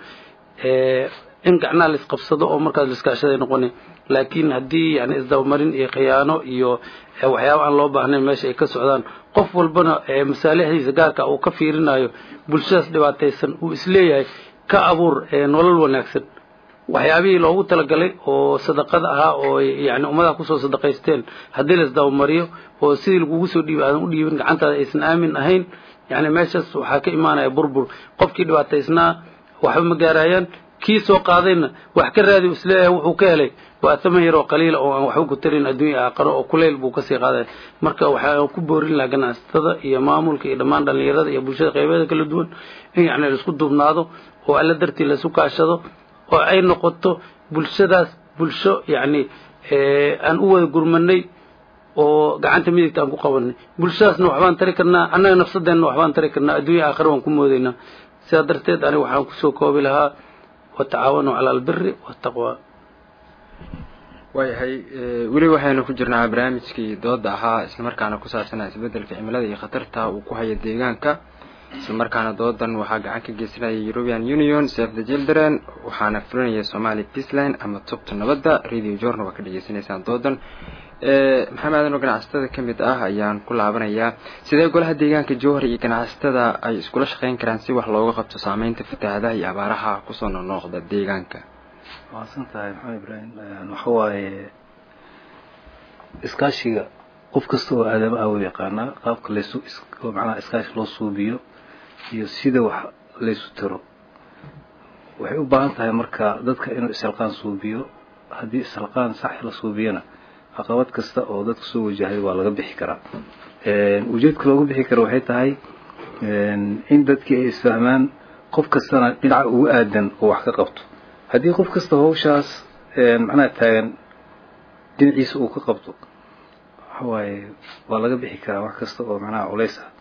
[SPEAKER 7] in gacnaha la isqabsado oo markaas laiskaashaday noqona laakiin haddii yani isdabamarin iyo khiyaano iyo waxyaaba aan loo baahnayn meesha ay ka socdaan qof walbana masaalixdiisa gaarka uu ka fiirinayo bulshadaas dhibaataysan uu isleeyahay ka abuur nolol wanaagsan waxyaabihii loogu talagalay oo sadaqada ahaa oo yani ummadaha kusoo sadaqaysteen haddii la isdabamariyo oo sidii lagugu soo dhiibi aadan u dhiibin gacantaada aysan aamin ahayn yani meeshaas waxaa ka imaanaya burbur qofkii dhibaataysnaa waxba ma gaarayaan kii soo qaadayna wax ka raadi isleeyahay wuxuu ka helay waa taman yaroo qaliila oo aan waxba ku tarin adduunya aaqaro oo kuleyl buu kasii qaadaya marka waxaan ku boorin lahaa ganacsatada iyo maamulka iyo dhammaan dhalinyarada iyo bulshada qeybeeda kala duwan in yani laisku duubnaado oo alla dartii laisu kaashado oo ay noqoto bulshadaas bulsho yani aan u wada gurmanay oo gacanta midigta aan ku qabanay bulshadaasna waxbaan tari karnaa annaga nafsadeenna waxbaan tari karnaa adduunya aakhira waan ku moodaynaa sidaa darteed aniga waxaan kusoo koobi lahaa watacaawanuu cala albiri waataqwa
[SPEAKER 1] waayahay weli waxaynu ku jirnaa barnaamijkii dooda ahaa islamarkaana ku saabsanaa isbedelka cimilada iyo khatarta uu ku hayo deegaanka islamarkaana doodan waxaa gacan ka geysanaya european union save the children waxaana fulinaya somali peaceline ama tubta nabadda radio jorna waa ka dhegeysanaysaan doodan maxamed aadan oo ganacsatada ka mid ah ayaan ku laabanayaa sidee golaha deegaanka jowhar iyo ganacsatada ay iskula shaqeyn karaan si wax looga qabto saameynta fatahaadaha iyo abaaraha kusoo noqnoqda deegaanka
[SPEAKER 5] mahadsan tahay maxamed ibraahim waxa waaye iskaashiga qof kasta oo aadama ah u yaqaanaa qaabka laysu macnaha iskaashi loo suubiyo iyo sida wax laysu tiro waxay u baahan tahay marka dadka inuu isalqaan suubiyo haddii isalqaan sax la suubiyana caqabad kasta oo dadka soo wajahay waa laga bixi karaa ujeedka loogu bixi kara waxay tahay in dadkii ay isfahmaan qof kastana dhinaca ugu aadan oo wax ka qabto haddii qof kasta hawshaas macnaha taagan dhinaciisa uu ka qabto waxawaaye waa laga bixi karaa wax kasta oo macnaha culays ah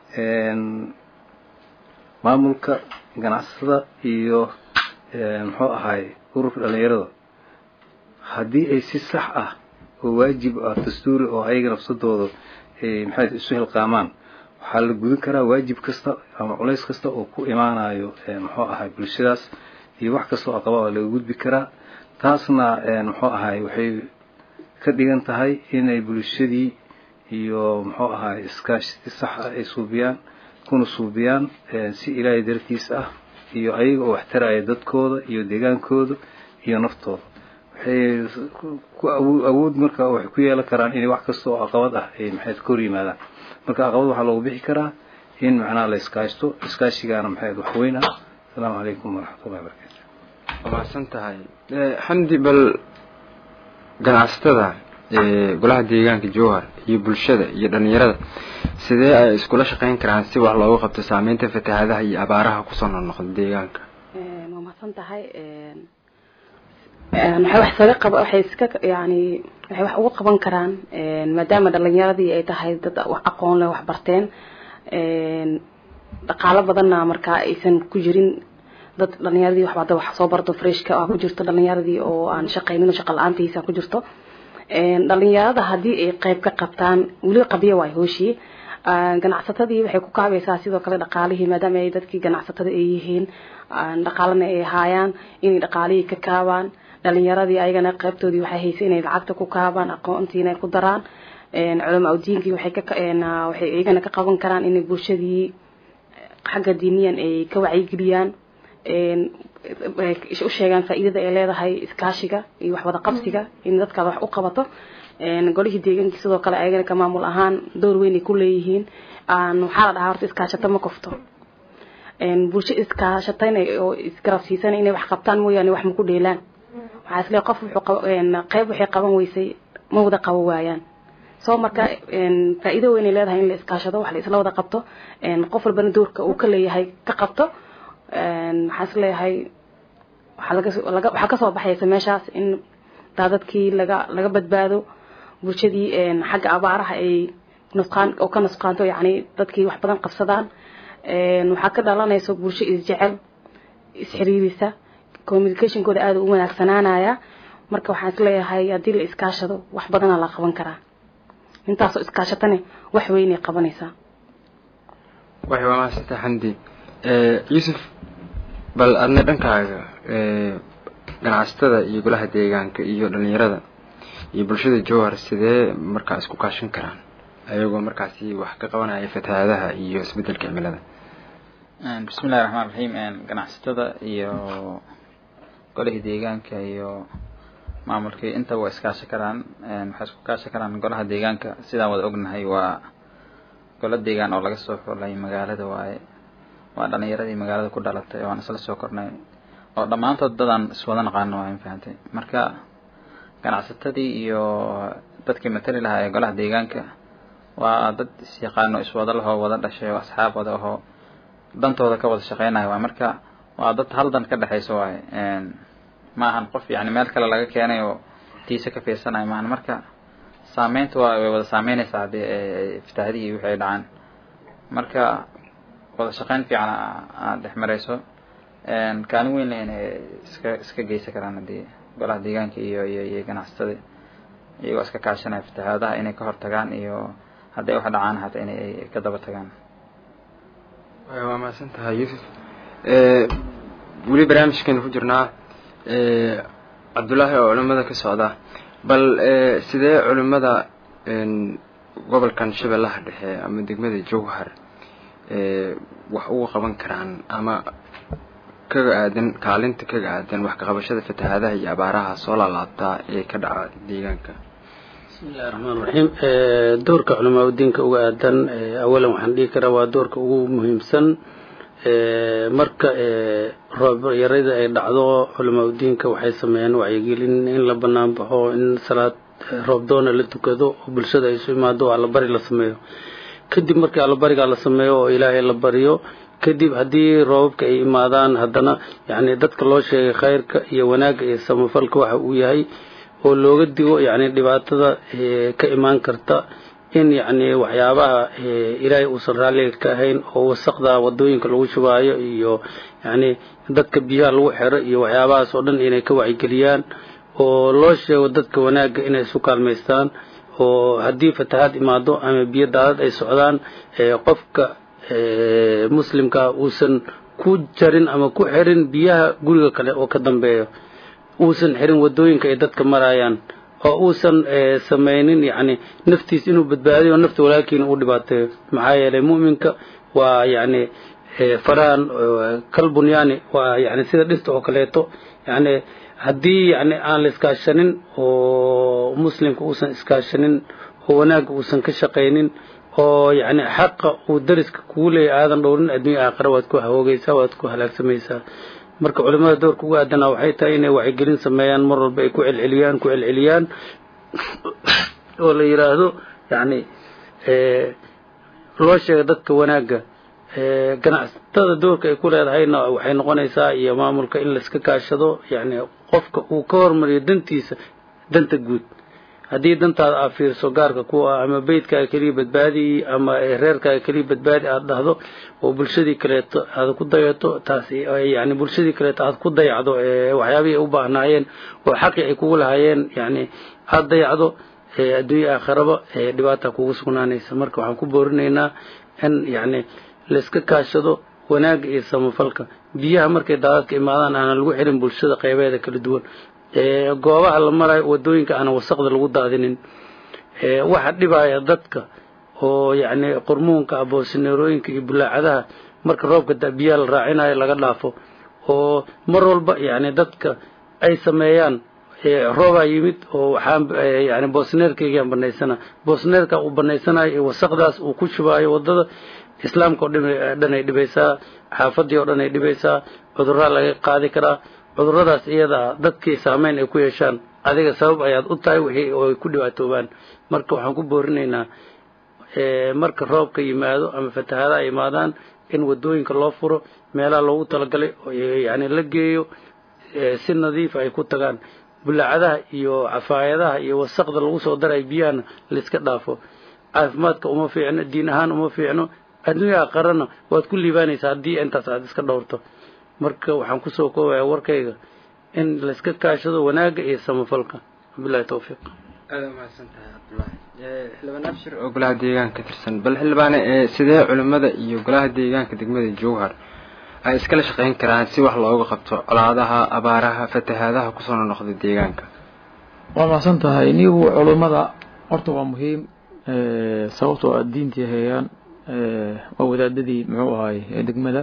[SPEAKER 5] maamulka ganacsatada iyo muxuu ahaay ururka dhalinyarada haddii ay si sax ah oo waajib ah dastuuri oo ayaga nafsadooda maxay isu hilqaamaan waxaa la gudin karaa waajib kasta ama culays kasta oo ku imaanayo muxuu ahaay bulshadaas iyo wax kasta oo aqaba laga gudbi karaa taasna muxuu ahaay waxay ka dhigan tahay inay bulshadii iyo muxuu ahaay iskaashi si sax ah ay suubiyaan kuna suubiyaan si ilaahay dartiis ah iyo ayaga oo wax taraya dadkooda iyo deegaankooda iyo naftooda waxay ku awood marka waxay ku yeelan karaan inay wax kasta oo caqabad ah ay maxayd ka hor yimaadaan marka caqabad waxaa loogu bixi karaa in macnaha la iskaashto iskaashigaana maxayd wax weyn ah asalaamu calaykum waraxmatullahi wabarakatu
[SPEAKER 1] waa mahadsan tahay xamdi bal ganacsatada golaha deegaanka jowhar iyo bulshada iyo dhalinyarada sidee ay iskula shaqeyn karaan si wax loogu qabto saameynta fatahaadaha iyo abaaraha kusoo noqnoqda deegaanka
[SPEAKER 6] waa mahadsan tahay waxay wax saga qaba waxay iska yani waxay wax ugu qaban karaan maadaama dhalinyaradii ay tahay dad wax aqoon leh wax barteen dhaqaalo badanna markaa aysan ku jirin dad dhalinyaradii waxba hadda wax soo barto freshka ah ku jirto dhalinyaradii oo aan shaqaynin oo shaqa la-aantiisa ku jirto dhalinyarada haddii ay qayb ka qabtaan weli qabyo waay hooshii ganacsatadii waxay ku kaabaysaa sidoo kale dhaqaalihii maadaama ay dadkii ganacsatada ay yihiin dhaqaalana ay haayaan inay dhaqaalihii ka kaabaan dhalinyaradii ayagana qaybtoodii waxay haysay inay lacagta ku kaabaan aqoontiina ay ku daraan culamaa udiinkii waxay ka waxay iyagana ka qaban karaan inay bulshadii xagga diiniyan ay ka wacyigeliyaan u sheegaan faa'iidada ay leedahay iskaashiga iyo wax wada qabsiga in dadkaad wax u qabato golihii deegaankii sidoo kale ayagana ka maamul ahaan door weyn ay ku leeyihiin waxaa la dhahaa horta iskaashato ma kofto bulsho iskaashatayna oo isgarabsiisan inay wax qabtaan mooyaane wax ma ku dheelaan waxaa isle qof wuxuu qayb waxay qaban weysay ma wada qabo waayaan soo marka faa'iido weyn ay leedahay in la iskaashado wax la isla wada qabto qof walbana doorka uu ka leeyahay ka qabto waxaan is leeyahay waxaa laga laga waxaa kasoo baxaysa meeshaas in daadadkii laga laga badbaado bulshadii xagga abaaraha ay nusqaan oo ka nusqaanto yacni dadkii wax badan qabsadaan waxaa ka dhalanaysa bulsho isjecel isxiriirisa communicationkooda aada u wanaagsanaanaya marka waxaan is leeyahay haddii la iskaashado wax badana la qaban karaa intaasoo iskaashatane wax weynay qabanaysaa
[SPEAKER 1] waxay waa mahadsanta xamdi yuusuf bal adna dhankaaga ganacsatada iyo golaha deegaanka iyo dhalinyarada iyo bulshada jowhar sidee markaa isku kaashan karaan ayagoo markaasi wax ka qabanaya fatahaadaha iyo isbedelka cimilada
[SPEAKER 2] bismillahi raxmaan raxiim ganacsatada iyo golihii deegaanka iyo maamulkii intaba waa iskaasha karaan waxay isku kaasha karaan golaha deegaanka sidaan wada ognahay waa golo deegaan oo laga soo xulay magaalada waaye waa dhalinyaradii magaalada ku dhalatay waan isla soo kornay oo dhammaantood dadaan iswada naqaano waa fahantay marka ganacsatadii iyo dadkii matali lahaa ee golaha deegaanka waa dad isyaqaano iswada lahoo wada dhashay oo asxaab wada ahoo dantooda ka wada shaqeynaya waay marka waa dad hal dan ka dhexayso waaye ma ahan qof yani meel kale laga keenay oo tiisa ka fiirsanayo maahan marka saameynta waa way wada saameynaysaa haddii ay fatahaadihii wixii ay dhacaan marka wada shaqeyn fiican aad dhex marayso kaalin weyn inay iska iska geysan karaan haddii golaha deegaanka iyo iyo iyo ganacsatada iyagoo iska kaashanaya fatahaadaha inay ka hortagaan iyo hadday wax dhacaan hataa inay ka daba tagaan
[SPEAKER 1] waa mahadsan tahay yuusuf weli barnaamijkeenu ku jirnaa cabdullaahi oo culimada ka socda bal sidee culimada gobolkan shabeellaha dhexe ama degmada jowhar wax uga qaban karaan ama kaga aadan kaalinta kaga aadan wax kaqabashada fatahaadaha iyo abaaraha soo laalaabtaa ee ka dhaca deegaanka
[SPEAKER 7] bismillahi raxmaan raxiim doorka culamaa udiinka uga aadan awalan waxaan dhihi karaa waa doorka ugu muhiimsan marka roob yarada ay dhacdo culamaa udiinka waxay sameeyaan wacyigelin in la banaan baxo in salaad roobdoona la tukado oo bulshada ay isu imaado oo allabari la sameeyo kadib markii allabarigaa la sameeyo oo ilaahay la bariyo kadib haddii roobabka ay imaadaan haddana yacni dadka loo sheegay khayrka iyo wanaagga iyo samafalka waxa uu yahay oo looga digo yacni dhibaatada ka imaan karta in yacni waxyaabaha ilaahay uusan raalliga ka ahayn oo wasaqda wadooyinka lagu shubaayo iyo yacni dadka biyaha lagu xiro iyo waxyaabahaas oo dhan inay ka wacyigeliyaan oo loo sheego dadka wanaagga inay isu kaalmaystaan oo haddii fatahaad imaado ama biyo daadad ay socdaan qofka muslimka uusan ku jarin ama ku xirin biyaha guriga kale oo ka dambeeyo uusan xirin wadooyinka ay dadka marayaan oo uusan samaynin yacni naftiis inuu badbaadiyo nafta walaalkiina uu dhibaateeyo maxaa yeelay mu'minka waa yacni farahan kalbunyaani waa yacni sida dhirta oo kaleeto yacni haddii yacni aan la iskaashanin oo muslimka uusan iskaashanin oo wanaagga uusan ka shaqaynin oo yacni xaqa uu dariska kugu leeyahy aadan dhowrin adduunya aakhira waad ku hawoogaysaa waad ku halaagsamaysaa marka culimada doorka ugu aadanaa waxay tahay inay wacyigelin sameeyaan mar walba ay ku celceliyaan ku celceliyaan oo la yidhaahdo yacni loo sheega dadka wanaagga ganacsatada doorka ay ku leedahayna waxay noqonaysaa iyo maamulka in laiska kaashado yacni qofka uu ka hormariyo dantiisa danta guud haddii dantaada aad fiirso gaarka ku ah ama beydkaaga keliya badbaadi ama reerkaaga keliya badbaadi aad dhahdo oo bulshadii kaleeto aad ku dayato taas yani bulshadii kaleeto aad ku dayacdo waxyaabihii ay u baahnaayeen oo xaqii ay kugu lahaayeen yani aad dayacdo adduunya aakharaba dhibaata kugu sugnaanaysa marka waxaan ku boorinaynaa in yani laiska kaashado wanaagga iyo samafalka biyaha markay daadadka imaadaan aanan lagu xirin bulshada qeybeeda kala duwan goobaha la marayo wadooyinka aanan wasaqda lagu daadinin waxa dhibaya dadka oo yacni qurmuunka aboosineerooyinka iyo bulaacadaha marka roobka biyaha la raacinayo laga dhaafo oo mar walba yacni dadka ay sameeyaan roobaa yimid oo waxaan yani boosneerkaygaan banaysana boosneerka uu banaysanayo iyo wasaqdaas uu ku shubaayo wadada islaamka oo dhan ay dhibaysaa xaafadii oo dhan ay dhibaysaa cudurraa laga qaadi karaa cuduradaas iyadaa dadkii saameyn ay ku yeeshaan adiga sabab ayaad u tahay wixii oo ay ku dhibaatoobaan marka waxaan ku boorinaynaa marka roobka yimaado ama fatahaada ay imaadaan in wadooyinka loo furo meelaha loogu talagalay yani la geeyo si nadiif ay ku tagaan bulaacadaha iyo cafaayadaha iyo wasaqda lagu soo daray biyahana laiska dhaafo caafimaadka uma fiicno diin ahaan uma fiicno adduunya aqarana waad ku liibaanaysaa haddii intaas aad iska dhowrto marka waxaan kusoo koobaya warkayga in laiska kaashado wanaagga iyo samafalka wabilahi tawfiiq
[SPEAKER 1] aada umahadsan tahay cabdullaahi xildhibaan abshir oo golaha deegaanka ka tirsan bal xildhibaane sidee culimmada iyo golaha deegaanka degmada jowhar ay iskala shaqeyn karaan si wax looga qabto colaadaha abaaraha fatahaadaha kusoo nonoqda deegaanka
[SPEAKER 3] waa mahadsan tahay nigu culummada horta waa muhiim sababtoo aad diintii hayaan waa wadaadadii muxuu ahay ee degmada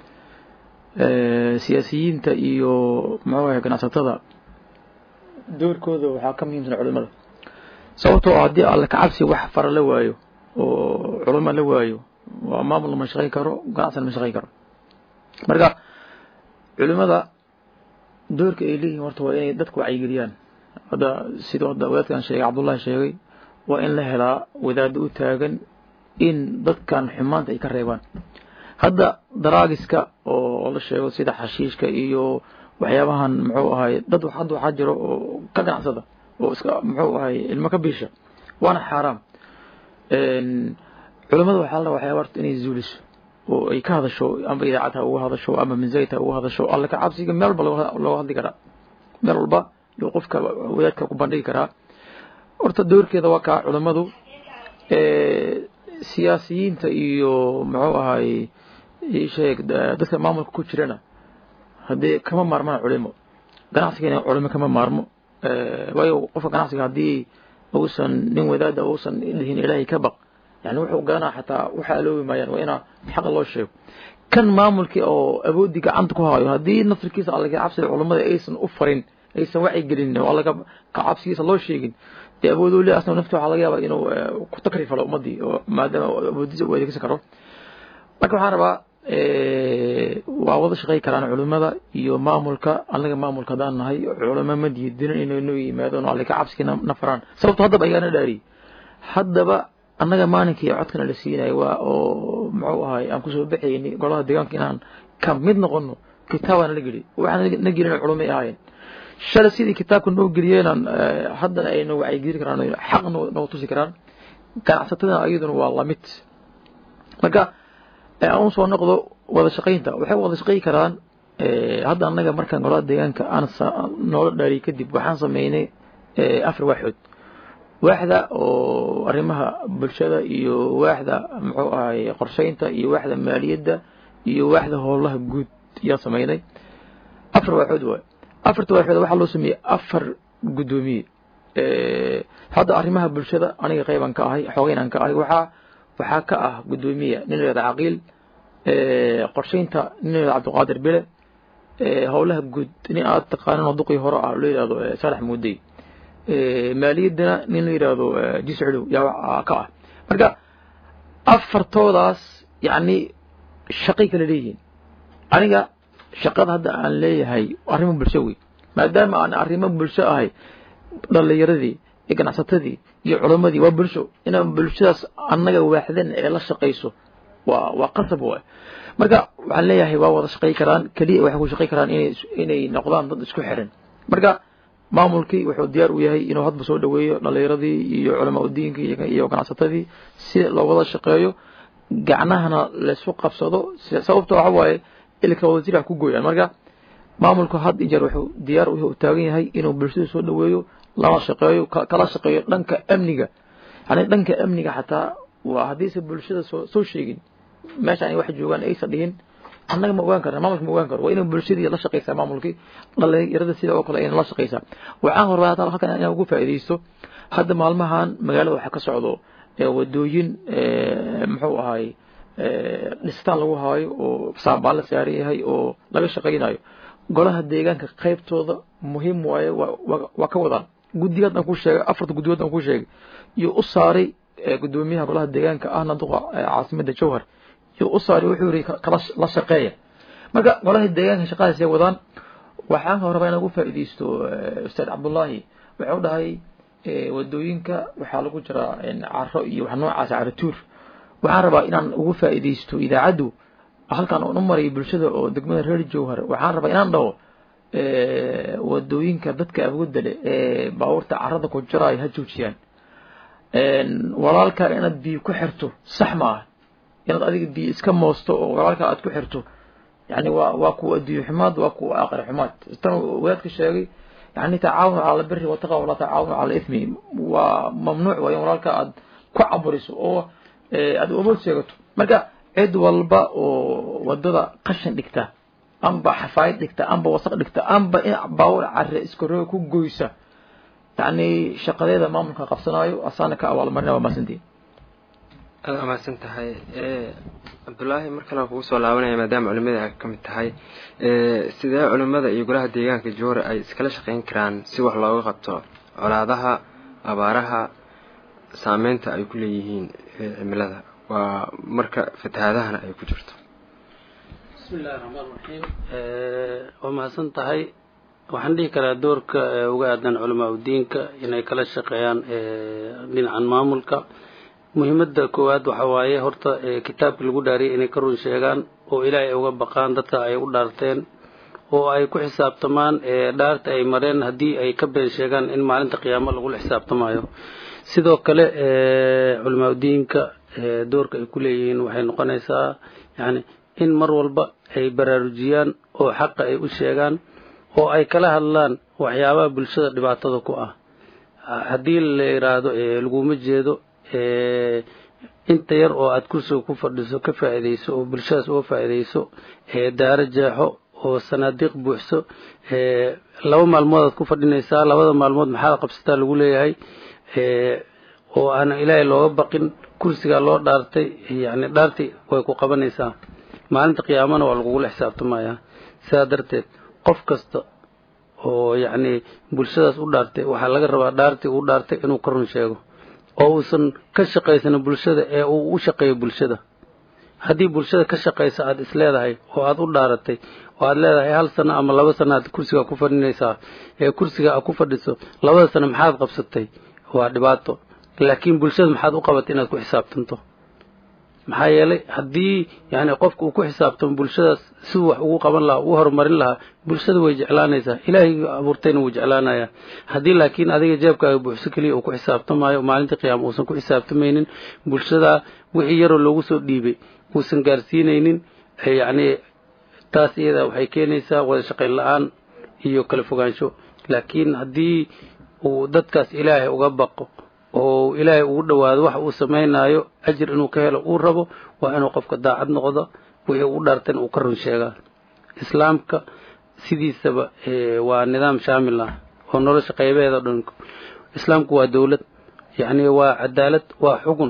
[SPEAKER 3] siyaasiyiinta iyo muxuu ahay ganacsatada doorkooda waxaa ka muhiimsan culimada sababtoo haddii alle kacabsi wax fara la waayo oo culimo la waayo waa maamul ma shaqayn karo ganacsan ma shaqayn karo marka culimada doorka ay leeyihin horta waa inay dadka wacyigeliyaan hadda sidoo hadda wadaadkan sheegay cabdullahi sheegay waa in la helaa wadaado u taagan in dadkan xumaanta ay ka reebaan hadda daraagiska oo la sheego sida xashiishka iyo waxyaabahan muxuu ahay dad hadda waxaa jiro oo ka ganacsada oo iska muxuu ahay ilmo ka biisha waana xaaraam culimmada waxaa la rabaa waxyaaba horta inay zuuliso oo ay ka hadasho amba idaacad ha uga hadasho ama minzayt ha uga hadasho alle ka cabsiga meel walba looga hadli karaa meel walba yuu qofka wadaadka ku bandhigi karaa horta doorkeeda waa kaa culimmadu siyaasiyiinta iyo muxuu ahay sheeg dadka maamulka ku jirana haddii kama maarmaan culimo ganacsigana culimo kama maarmo waayo qofka ganacsiga haddii uusan nin wadaada uusan dhihin ilaahay ka baq yani wuxuu garanaa xataa waxa aloobi maayaan waa inaa xaqa loo sheego kan maamulkii oo awoodii gacanta ku hayo haddii nasrkiisa allaga cabsida culummada aysan u farin aysan wacyi gelin oo allaga ka cabsigiisa loo sheegin dee awooduu le asna nafti waxaa laga yaabaa inuu ku takrifalo ummadii oo maadaama awoodiisa u adeegsan karo marka waxaan rabaa waa wada shaqey karaan culimada iyo maamulka annaga maamulka haddaan nahay culimo ma diidinin inay noo yimaadon alle ka cabsigii na faraan sababto haddaba ayaana dhaariyey haddaba annaga maalinkii codkana la siinayo waa oo muxuu ahay aan kusoo baxayni golaha deegaanka inaan ka mid noqono kitaabana la geli waxaan na gelin culumay ahaayeen shalay sidii kitaabka noo geliyeenaan haddana ay noo wacyigeli karaan xaq noo tusi karaan ganacsatadana ayaduna waa lamid marka aan soo noqdo wada shaqaynta waxay wada shaqayn karaan hadda annaga markaan golaha deegaanka aan noola dhaariyay kadib waxaan sameynay afar waaxood waaxda oo arrimaha bulshada iyo waaxda muxuu ahay qorshaynta iyo waaxda maaliyadda iyo waaxda howlaha guud ayaan sameynay afar waaxood waay afarta waaxood waxaa loo sameeyey afar guddoomiye hadda arrimaha bulshada aniga qeyban ka ahay xoogeynaan ka ahay waxaa waxaa ka ah guddoomiya nin la yihahda caqiil qorshaynta nin la yihahda cabdiqaadir bile howlaha guud nin aad taqaanin oo duqii hore ah loo yihahdo saalax muudey maaliyaddana nin la yidhaahdo jisculu yaa ka ah marka afartoodaas yacni shaqay kala leeyihiin aniga shaqada hadda aan leeyahay arrimo bulsho wey maadaama aan arrimo bulsho ahay dhalinyaradii iyo ganacsatadii iyo culammadii waa bulsho inaan bulshadaas annaga waaxdan ee la shaqayso waa waa qasab waay marka waxaan leeyahay waa wada shaqay karaan keliya waxay ku shaqay karaan inay inay noqdaan dad isku xiran marka maamulkii wuxuu diyaar u yahay inuu hadba soo dhaweeyo dhalinyaradii iyo culamaa udiinka iyo ganacsatadii si loo wada shaqeeyo gacnahana laysu qabsado sababta waxa waaye ilka wasiir wax ku gooyaan marka maamulku had iyo jeer wuxuu diyaar u taagan yahay inuu bulshada soo dhaweeyo lala shaqeeyo kala shaqeeyo dhanka amniga yani dhanka amniga xataa waa haddiise bulshada soo soo sheegin meesha ay wax joogaan aysan dhihin annaga ma ogaan karna maamulka ma ogaan karo waa inay bulshadii la shaqaysaa maamulkii dhalinyarada sida oo kale ayna la shaqaysaa waxaan horbaa hataa halkan inaan ugu faa'iidaysto hadda maalmahan magaalada waxaa ka socdo wadooyin muxuu ahay dhistaan lagu haayo oo saambaan la saaran yahay oo laga shaqaynayo golaha deegaanka qaybtooda muhiim waaye waa ka wadaan guddigaad aan ku sheegay afarta guddigood aan ku sheegay iyo u saaray guddoomiyaha golaha deegaanka ahna duqa caasimada jowhar iyo u saaray wuxuu yiri kala la shaqeeya marka golaha deegaanka shaqadaas ay wadaan waxaan rabaa inaan ugu faa'iidaysto ustaad cabdullaahi wuxuu dhahay wadooyinka waxaa lagu jiraa caro iyo wax noocaas caro tuur waxaan rabaa inaan ugu faa'iidaysto idaacaddu halkan oon u maray bulshada oo degmada reer jowhar waxaan rabaa inaan dhaho wadooyinka dadka awoodda leh ee baabuurta carada ku jiraayo ha joojiyaan walaalkaa inaad biyo ku xirto sax ma ah inaad adiga biyo iska moosto oo walaalkaa aad ku xirto yani waa waa kuwa adduunye xumaad waa kuwa aakhira xumaad tan wadaadka sheegay yani tacaawun cala albiri wataqa walaa tacaawun cala ithmi waa mamnuuc waa in walaalkaa aad ku caburiso oo aad awood sheegato marka cid walba oo wadada qashin dhigta amba xafaayad dhigta amba wasaq dhigta amba in baawur care iskaroo ku goysa yani shaqadeeda maamulka qabsanaayo asaana ka abaalmarina waa maasantiin
[SPEAKER 1] aada amaadsan tahay cabdullaahi mar kale aan kugu soo laabanaya maadaama culimada a ka mid tahay sidee culimada iyo golaha deegaanka joora ay iskala shaqeyn karaan si wax looga qabto colaadaha abaaraha saameynta ay ku leeyihiin cimilada waa marka fatahaadahana ay ku jirto
[SPEAKER 7] bismi illahi raxmaan raxiim waa mahadsan tahay waxaan dhihi karaa doorka uga aadan culamaa udiinka inay kala shaqeeyaan dhinacan maamulka muhiimada koowaad waxa waaye horta kitaabka lagu dhaariyay inay ka run sheegaan oo ilaahay uga baqaan dadka ay u dhaarteen oo ay ku xisaabtamaan dhaarta ay mareen haddii ay ka been sheegaan in maalinta qiyaamo lagula xisaabtamayo sidoo kale culamaa udiinka doorka ay ku leeyihiin waxay noqonaysaa yani in mar walba ay baraarujiyaan oo xaqa ay u sheegaan oo ay kala hadlaan waxyaabaha bulshada dhibaatada ku ah haddii la yidhaahdo laguma jeedo inta yar oo aad kursiga ku fadhiso ka faa'iidayso oo bulshadaas uga faa'iidayso daaro jeexo oo sanaadiiq buuxso laba maalmood aad ku fadhinaysaa labada maalmood maxaad qabsataa lagu leeyahay oo aanan ilaahay looga baqin kursigaa loo dhaartay yani dhaartii way ku qabanaysaa maalinta qiyaamana waa lagugula xisaabtamayaa sidaa darteed qof kasta oo yacni bulshadaas u dhaartay waxaa laga rabaa dhaartii uu dhaartay inuu ka run sheego oo uusan ka shaqaysanin bulshada ee uu u shaqeeyo bulshada haddii bulshada ka shaqaysa aad is leedahay oo aad u dhaaratay oo aad leedahay hal sano ama laba sano aad kursiga ku fadhinaysaa ee kursiga aad ku fadhiso labada sano maxaad qabsatay waa dhibaato laakiin bulshada maxaad u qabatay inaad ku xisaabtanto maxaa yeelay haddii yani qofka uu ku xisaabtamo bulshadaas siduu wax ugu qaban lahaa ugu horumarin lahaa bulshada way jeclaanaysaa ilaahay abuurtayna wuu jeclaanayaa haddii laakiin adiga jeebkaaga buuxso keliya uu ku xisaabtamaayo maalintii qiyaama uusan ku xisaabtamaynin bulshada wixii yaroo loogu soo dhiibay uusan gaarsiinaynin yacni taas iyada waxay keenaysaa wada shaqayn la-aan iyo kala fogaansho laakiin haddii uu dadkaas ilaahay uga baqo oo ilaahay ugu dhowaado waxa uu samaynaayo ajir inuu ka helo uu rabo waa inuu qofka daacad noqdo wixii u dhaartan uu ka run sheegaa islaamka sidiisaba waa nidaam shaamil ah oo nolosha qaybeeda dhan islaamku waa dowlad yacni waa cadaalad waa xugun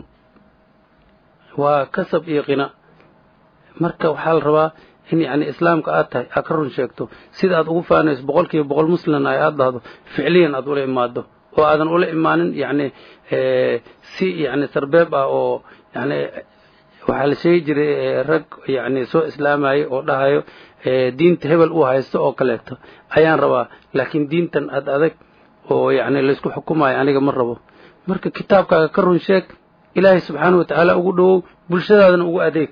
[SPEAKER 7] waa kasab iyo qina marka waxaa la rabaa in yani islaamka aad tahay aad ka run sheegto sida aad ugu faanayso boqol kiiba boqol muslimna ay aad dhahdo ficliyan aad ula imaado oo aadan ula imaanin yani si yani sarbeeb ah oo yani waxaa la sheegi jiray rag yani soo islaamayay oo dhahayo diinta hebel uu haysto oo kaleeto ayaan rabaa laakiin diintan ad adag oo yani laysku xukumayo aniga ma rabo marka kitaabkaaga ka run sheeg ilaahay subxaana watacaala ugu dhowow bulshadaadana ugu adeeg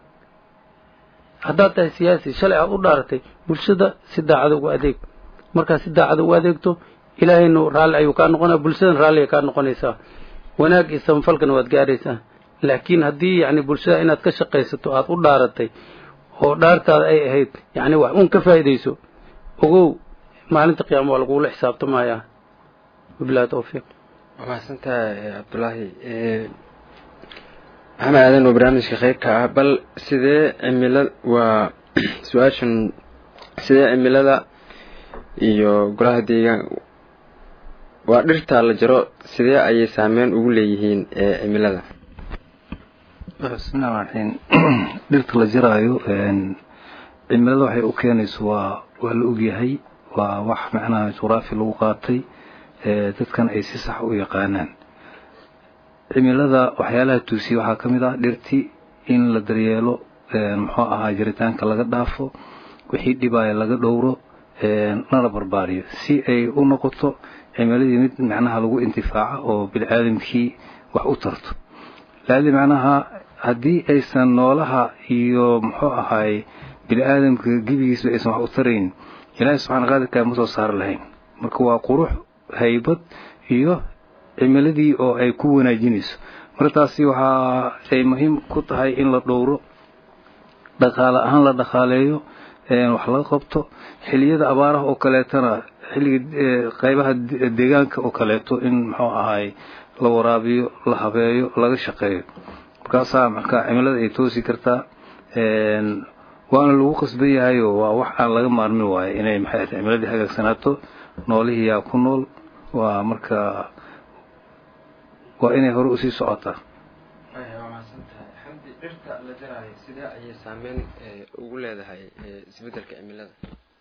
[SPEAKER 7] haddaad tahay siyaasi shalay aad u dhaaratay bulshada si daacada ugu adeeg markaad si daacada ugu adeegto ilaahayna raalli ayuu kaa noqonaya bulshadan raalli ay kaa noqonaysaa wanaag iyo samafalkana waad gaaraysaa laakiin haddii yani bulshada inaad ka shaqaysato aad u dhaaratay oo dhaartaada ay ahayd yani wax uun ka faa'iidayso ogow maalinta qiyaama waa lagugula xisaabtamayaa wabilahi tawfiiq
[SPEAKER 1] waa mahadsantahay cabdulaahi maxamed aadan oo barnaamijka qeybka ah bal sidee cimilada waa su-aashan sidee cimilada iyo golaha deegaan waa dhirta la jaro sidee ayay saameyn ugu leeyihiin cimilada
[SPEAKER 5] bismillahi raxiim dhirta la jaraayo cimilada waxay u keenayso waa waa la ogyahay waa wax macnaha jugraafi lagu qaatay dadkan ay si sax u yaqaanaan cimilada waxyaalaha tuusiya waxaa ka mid ah dhirti in la daryeelo muxuu ahaa jiritaanka laga dhaafo wixii dhibaya laga dhowro lana barbaariyo si ay u noqoto cimiladii mid macnaha lagu intifaaca oo biniaadamkii wax u tarto laali macnaha haddii aysan noolaha iyo muxuu ahaay bini-aadamka gebigiisba aysan wax u tarayn ilaahay subxana qaadirkaa ma soo saari lahayn marka waa qurux haybad iyo cimiladii oo ay ku wanaajinayso marka taasi waxaa ay muhiim ku tahay in la dhowro dhaqaale ahaan la dhaqaaleeyo wax laga qabto xiliyada abaaraha oo kaleetana xilliga qaybaha deegaanka oo kaleeto in muxuu ahaay la waraabiyo la habeeyo laga shaqeeyo markaasaa markaa cimilada ay toosi kartaa waana lagu qasban yahayo waa wax aan laga maarmin waayo inay maxay tahay cimiladii hagaagsanaato noolihii yaa ku nool waa marka waa inay hore usii socotaa
[SPEAKER 1] xamdi dhirta la jaraayo sidee ayay saameyn ugu leedahay isbedelka cimilada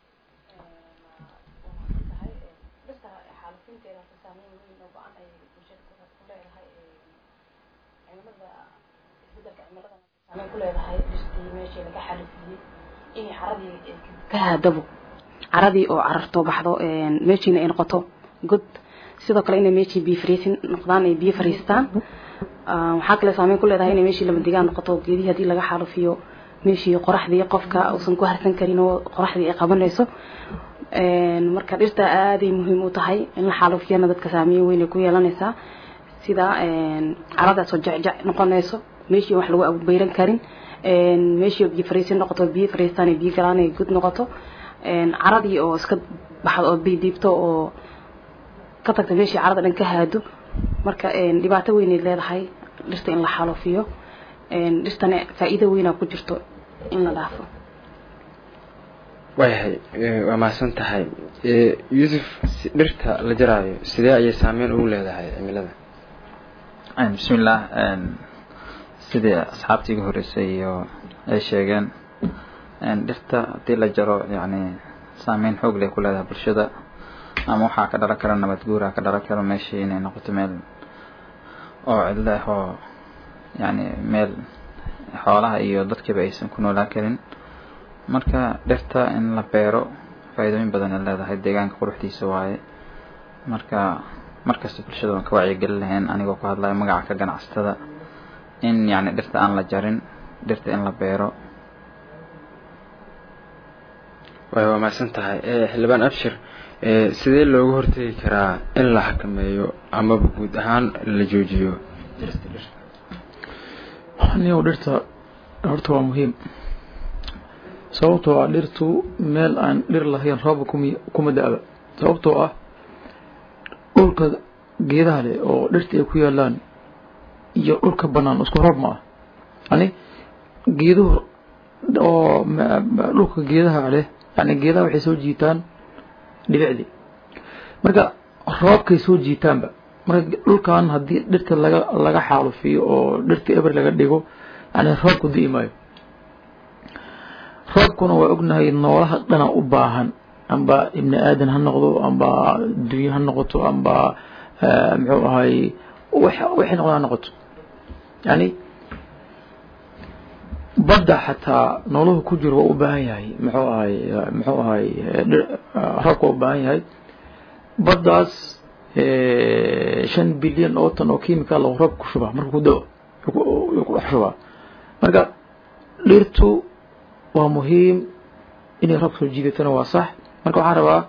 [SPEAKER 6] kuleedahay dhirtii meeshii laga xalifiyey inay caradii ka haadabo caradii oo cararto baxdo meeshiina ay noqoto god sidoo kale inay meeshii biyo fariisin noqdaan ay biyo fariistaan waxaa kale saameyn ku leedahay inay meeshii lama degaan noqoto geedihii haddii laga xalufiyo meeshii qoraxdii qofka uusan ku harsan karin oo qoraxdii ay qabanayso marka dhirta aaday muhiim u tahay in la xaalufiyana dadka saameyn weyn ay ku yeelanaysaa sida caradaasoo jecjec noqonayso meeshii wax lagu abubayran karin meeshii biyo fariisin noqoto biyo fariistaan biyo galaan ay gud noqoto caradii oo iska baxdo oo bidiibto oo ka tagta meeshii carada dhan ka haado marka dhibaato weynay leedahay dhirta in la xaalufiyo dhirtana faa'iido weynaa ku jirto in la dhaafo
[SPEAKER 1] waayahay waa mahadsan tahay yuusuf dhirta la jaraayo sidee ayay saameyn ugu leedahay cimilada
[SPEAKER 2] bismillaah sidii asxaabtii iga horreysay iyo ay sheegeen dhirta haddii la jaro yacni saameyn xoog leh ku leedahay bulshada ama waxaa ka dhalan kara nabad guuraa ka dhalan kara meeshii inay noqoto meel oo cidlo ah oo yacni meel xoolaha iyo dadkiiba aysan ku noolaan karin marka dhirta in la beero faa'iidooyin badan ay leedahay deegaanka quruxdiisa waaye marka markasta bulshada waan ka wacyigelin lahayn anigoo ku hadlaya magaca ka ganacsatada in yacni dhirta aan la jarin dhirta in la beero
[SPEAKER 1] waay waa mahadsan tahay xildhibaan abshir sidee looga hortegi karaa in la xakameeyo amaba guud ahaan la joojiyo
[SPEAKER 3] niyow dhirta horta waa muhiim sababtoo ah dhirtu meel aan dhir lahayn roobka kumi kuma da-ba sababtoo ah dhulka geedaha leh oo dhirta ay ku yaalaan iyo dhulka banaan isku roob ma ah yani geeduhu oo dhulka geedaha leh yani geedaha waxay soo jiitaan dhibicdii marka roobkay soo jiitaanba marka dhulkan haddii dhirta laga laga xaalufiyo oo dhirta eber laga dhigo yani roobku di'i maayo roobkuna waa ognahay noolaha dhana u baahan amba ibni aadan ha noqdo amba dunye ha noqoto amba muxuu ahay waxay noqdo ha noqoto yani badda xataa nooluhu ku jiro waa u baahan yahay muxuu ahay muxuu ahay roobka waa u baahan yahay baddaas shan bilyan oo tan oo chemical oo roob ku shubaa marka ku dao ku dhex shubaa marka dhirtu waa muhiim inay roob soo jiidatana waa sax marka waxaan rabaa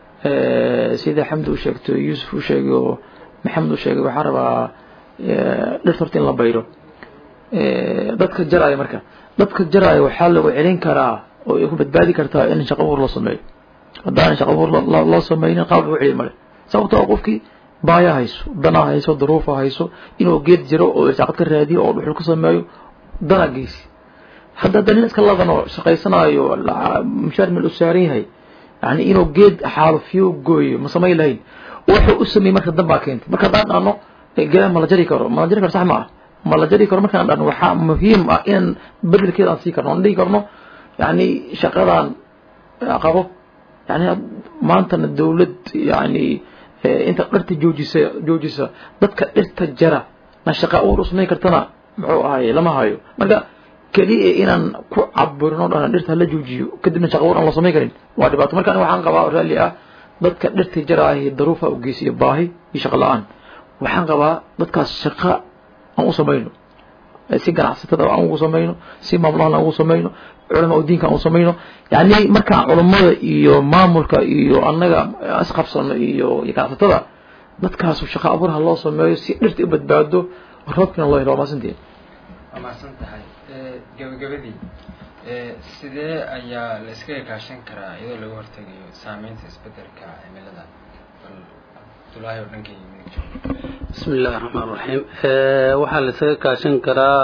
[SPEAKER 3] sida xamdi u sheegto yuusuf u sheegay oo maxamed u sheegay waxaan rabaa dhirta horta in la bayro dadka jaraya marka dadka jaraya waxaa lagu celin karaa oo ay ku badbaadi kartaa in shaqo abuur loo sameeyo haddaanan shaqo abuur loo sameynin qaab lagu celiy male sababtoo qofkii baaya hayso dana hayso daruufa hayso inuu geed jiro oo irsaaqad ka raadiyo oo dhuxul ka sameeyo dana geysi hadda hadda nin iska ladan oo shaqaysanaayo mushaar meel u saaran yahay yani inuu geed xaalufiyo gooyo ma samayn lahayn wuxuu u sameeyey marka danbaa keentay marka haddaan dhahno geedaha ma la jari karo ma la jari karo sax ma ah ma la jari karo markaan dhahno waxaa muhiim ah inaan bedelkeeda aan sii karno aan dhihi karno yani shaqadan qabo yani maantana dawlad yani inta dhirta joojisa joojisa dadka dhirta jara na shaqa abuur u samayn kartana muxuu ahay lama hayo marka keliya inaan ku cabirno dhana dhirta hala joojiyo kadibna shaqa abuur aan la samayn karin waa dhibaato marka aniga waxaan qabaa raalli ah dadka dhirta jaraahi daruufa u geysiyo baahi iyo shaqa la-aan waxaan qabaa dadkaas shaqa aan u samayno si ganacsatada aan ugu samayno si maamulahan aan ugu samayno culama u diinka aan u samayno yani markaan culammada iyo maamulka iyo annaga isqabsano iyo iyo ganacsatada dadkaasu shaqa abuur ha loo sameeyo si dhirta u badbaado roobkina loo helo waa maasantiin
[SPEAKER 1] waa mahadsan tahay gabagabadii sidee ayaa la iskaga kaashan karaa iyadoo laga hortegayo saameynta isbedelka cimilada bal abdulaahi oo dhanka yimid
[SPEAKER 7] bismi illahi raxmaan raxiim waxaa la isaga kaashan karaa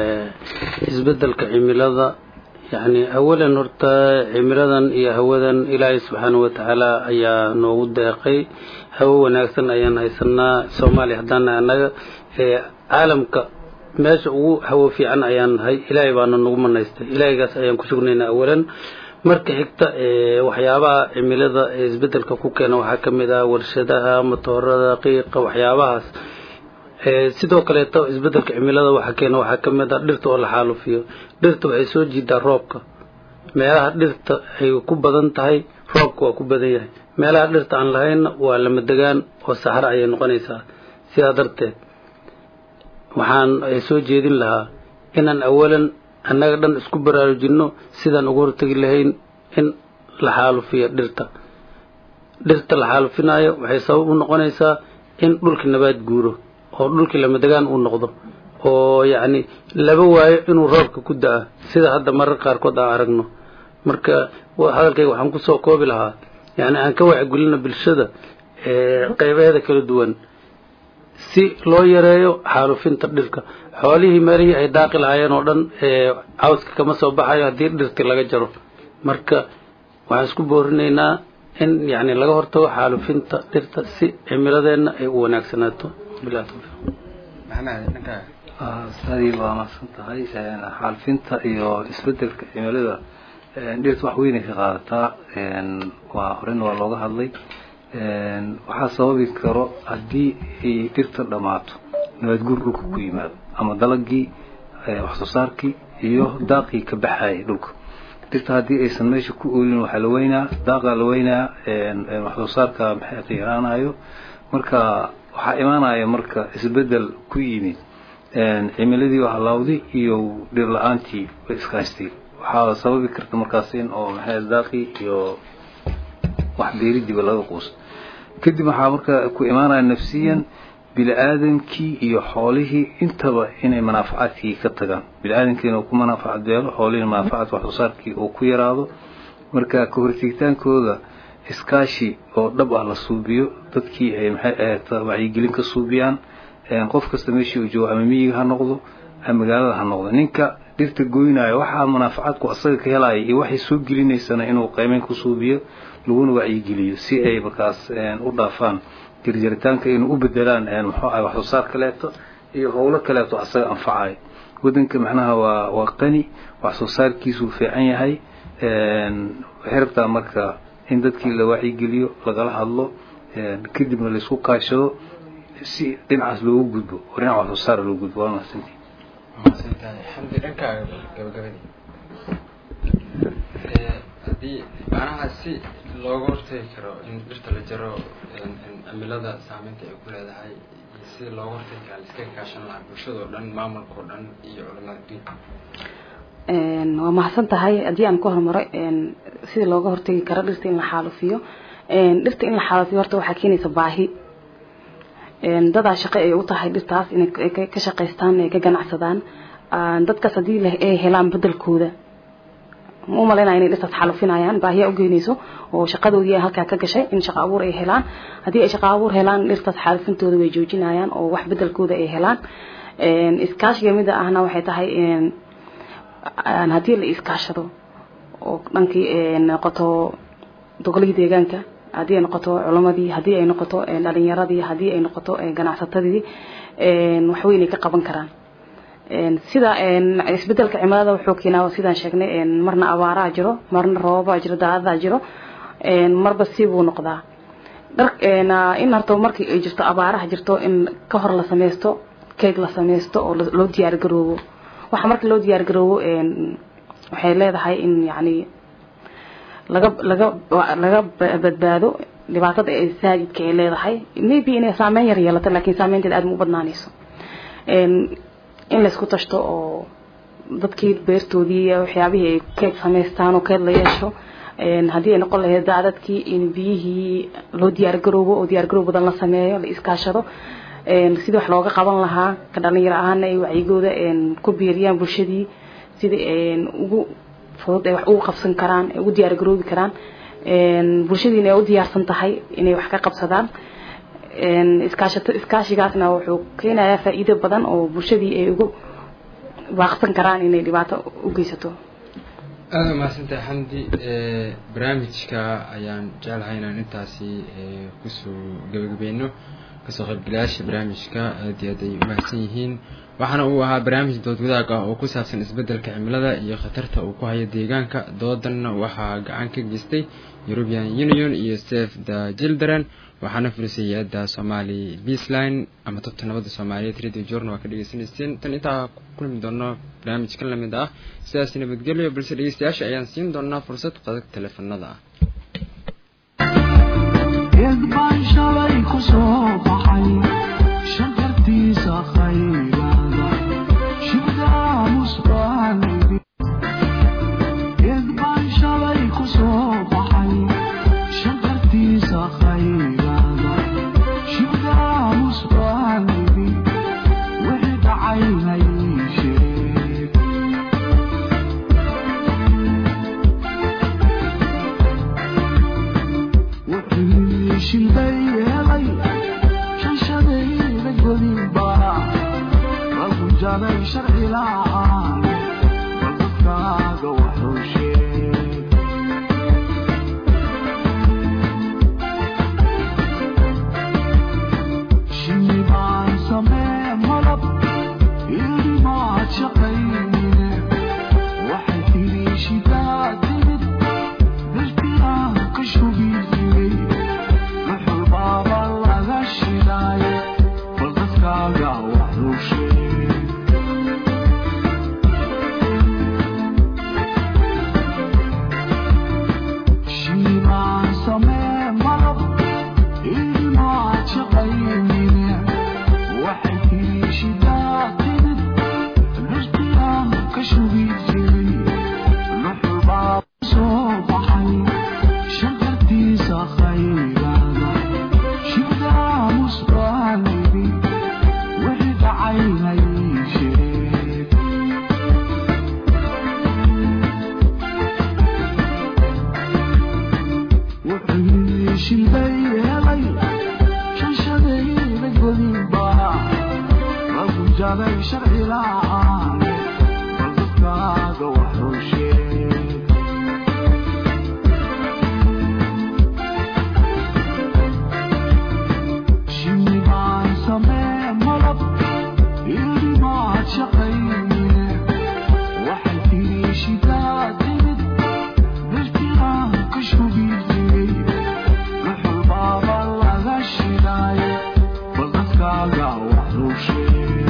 [SPEAKER 7] isbedelka cimilada yani awalan horta cimiladan iyo hawadan ilaahay subxaana watacaala ayaa noogu deeqay hawo wanaagsan ayaan haysanaa soomaaliya haddaana annaga caalamka meesha ugu hawo fiican ayaan nahay ilaahay baana nagu manaystay ilaahaygaas ayaan ku sugnaynaa awalan marka xigta waxyaabaha cimilada ee isbedelka ku keena waxaa ka mid ah warshadaha matoorada qiiqa waxyaabahaas sidoo kaleeto isbedelka cimilada waxa keena waxaa ka mid ah dhirta oo la xaalufiyo dhirta waxay soo jiidaa roobka meelaha dhirta ay ku badan tahay roobka waa ku badan yahay meelaha dhirta aan lahaynna waa lama degaan oo saxro ayay noqonaysaa sidaa darteed waxaan soo jeedin lahaa inaan awalan annaga dhan isku baraarujinno sidaan uga hortegi lahayn in la xaalufiyo dhirta dhirta la xaalufinaayo waxay sabab u noqonaysaa in dhulkii nabaad guuro oo dhulkii lamadegaan uu noqdo oo yacni laba waayo inuu roobka ku da-a sida hadda marar qaarkood aan aragno marka hadalkayga waxaan kusoo koobi lahaa yacni aan ka wacgelino bulshada qeybaheeda kala duwan si loo yareeyo xaalufinta dhirka xoolihii meelihii ay daaqi lahaayeen oo dhan cawska kama soo baxayo haddii dhirti laga jaro marka waxaan isku boorinaynaa in yani laga hortago xaalufinta dhirta si cimiladeenna ay u wanaagsanaato bilah tawfiiq
[SPEAKER 1] maxamed dhankaa
[SPEAKER 5] ustaadii waa mahadsan tahay xaalufinta iyo isbedelka cimilada dhirta wax weynay ka qaadataa waa horena waa looga hadlay waxaa sababi karo haddii ay dhirta dhammaato nabaadguur dhulka ku yimaado ama dalagii wax soo saarkii iyo daaqii ka baxayay dhulka dhirta haddii aysan meesha ku oolin waxaa la weynaa daaqa la weynaa wax soo saarka maxay yaraanayo marka waxaa imaanaya marka isbedel ku yimid cimiladii oo halaawday iyo dhir la-aantii way iskaashtay waxaa sababi karta markaas in oo maxay daaqii iyo wax beeridiiba laga quusto kadib waxaa marka ku imaanaya nafsiyan bini-aadamkii iyo xoolihii intaba inay manaafacaadkii ka tagaan bini-aadamkiina uu ku manaafacaad beelo xoolihina manaafacaad wax soo saarkii uu ku yaraado marka ka hortegitaankooda iskaashi oo dhab ah la suubiyo dadkii ay maxay ahayd wacyigelin ka suubiyaan qof kasta meeshii uu joogo ama miyiga ha noqdo ama magaalada ha noqdo ninka dhirta goynaayo waxaa manaafacaadku asaga ka helaya iyo waxay soo gelinaysana inuu qaymeyn ku suubiyo laguna wacyigeliyo si ay markaas u dhaafaan jirjaritaanka inuu u bedelaan muxuu ahay wax soo saar kaleeto iyo howlo kaleeto asaga anfacayo wadanka macnaha waa waa qani wax soo saarkiisuu fiican yahay waxay rabtaa marka in dadkii la wacyigeliyo lagala hadlo kadibna laisku kaashado si dhinacaas loogu gudbo oo dhinaca wax soo saar loo gudbo waa mahadsantii
[SPEAKER 1] mahadsantahay xamdi dhankaaga gabagabadii haddii macnaha si looga hortagi karo in dhirta la jaro cimilada saameynta ay ku leedahay iyo si looga hortagi kara laiska kaashan lahaa bulshada oo dhan maamulka oo dhan iyo culamada diinka
[SPEAKER 6] waa mahadsan tahay haddii aan ku horumaro sidii looga hortagi karo dhirta in la xaalufiyo dhirta in la xaalufiyo horta waxaa keenaysa baahi dadaa shaqo ay u tahay dhirtaas inay ka shaqaystaan ay ka ganacsadaan dadkaas haddii ay helaan bedelkooda ma umalaynaya inay dhirtaas xaalufinayaan baahiyaa ugeynayso oo shaqadoodii halkaa ka gashay in shaqo abuur ay helaan haddii ay shaqo abuur helaan dhirtaas xaalufintooda way joojinayaan oo wax bedelkooda ay helaan iskaashiga mida ahna waxay tahay haddii la iskaashado oo dhankii noqoto doqolihii deegaanka haddii ay noqoto culamadii haddii ay noqoto dhalinyaradii haddii ay noqoto ganacsatadii waxweyn ay ka qaban karaan sida isbedelka cimilada wuxuu keenaa sidaan sheegnay marna abaaraha jiro marna roobabaa jiro daadadaa jiro marba sibuu noqdaa in horta markii ay jirto abaaraha jirto in ka hor la sameysto keeg la sameysto oo loo diyaargaroobo waxa marka loo diyaargaroobo waxay leedahay in yani laga laga laga badbaado dhibaatada ee saajidka ay leedahay maybe inay saameyn yar yeelato laakiin saameynteeda aad ma u badnaanayso in laysku tashto oo dadkii beertoodii waxyaabihii ay keed samaystaan oo keed la yeesho haddii ay noqon lahayd daadadkii in biyihii loo diyaargaroobo oo diyaargaroob badan la sameeyo la iskaashado sidii wax looga qaban lahaa ka dhalinyaro ahaana ay wacyigooda ku biiriyaan bulshadii sidii ugu fudud ay wax ugu qabsan karaan ay ugu diyaargaroobi karaan bulshadiina ay u diyaarsan tahay inay wax ka qabsadaan iskaashato iskaashigaasna wuxuu keenayaa faa'iido badan oo bulshadii ay ugu baaqsan karaan inay dhibaato u geysato
[SPEAKER 1] aada mahadsantahay xamdi barnaamijka ayaan jeclahay inaan intaasi kusoo gabagabeyno kasoo qaybgalayaasha barnaamijka aad iyo aad ay umahadsan yihiin waxaana uu ahaa barnaamij dood wadaag ah oo ku saabsan isbedelka cimilada iyo khatarta uu ku hayo deegaanka doodanna waxaa gacan ka geystay european union iyo save the children waxaana fulisay hay-adda somali beasline ama tobta nabadda soomaaliyeed radio journa waa ka dhegeysaneyseen tan intaa ku kulmi doono barnaamijkan lamid ah sidaas nabadgelyo balse dhegeystayaasha ayaan siin doonaa fursad qadag teleefanada ah
[SPEAKER 8] baan shalay ku soo baxay shankartiisa khayraada shibdaamus baan jaray sharci la'aan bal dadkaaga wuxuu sheeg shinni baan samee malab iri maad shaqaynine waxay tiri shidaa timid dirtiaan ka shugi jiray wuxuu baaba laga shidaaye bal dadkaaga wuxuu sheeg shinni baan samee malab iri maad shaqaynine waxay tiri shidaa timid dirtiaan ka shugi jiray wuxuu baaba soo baxay shankartiisa khayraada shidaa musbaalibi wixii dhacay hay sheeg wuxuu yidhi shilbay helay shanshadayda godinba lagu jaray sharci la'aan bal dadkaaga wuxuu sheeg shinni baan samee malab iri maad shaqaynine waxay tiri shidaa timid dirtiaan ka shugi jiray wuxuu baaba laga shidaaye bal dadkaaga wuxuu sheeg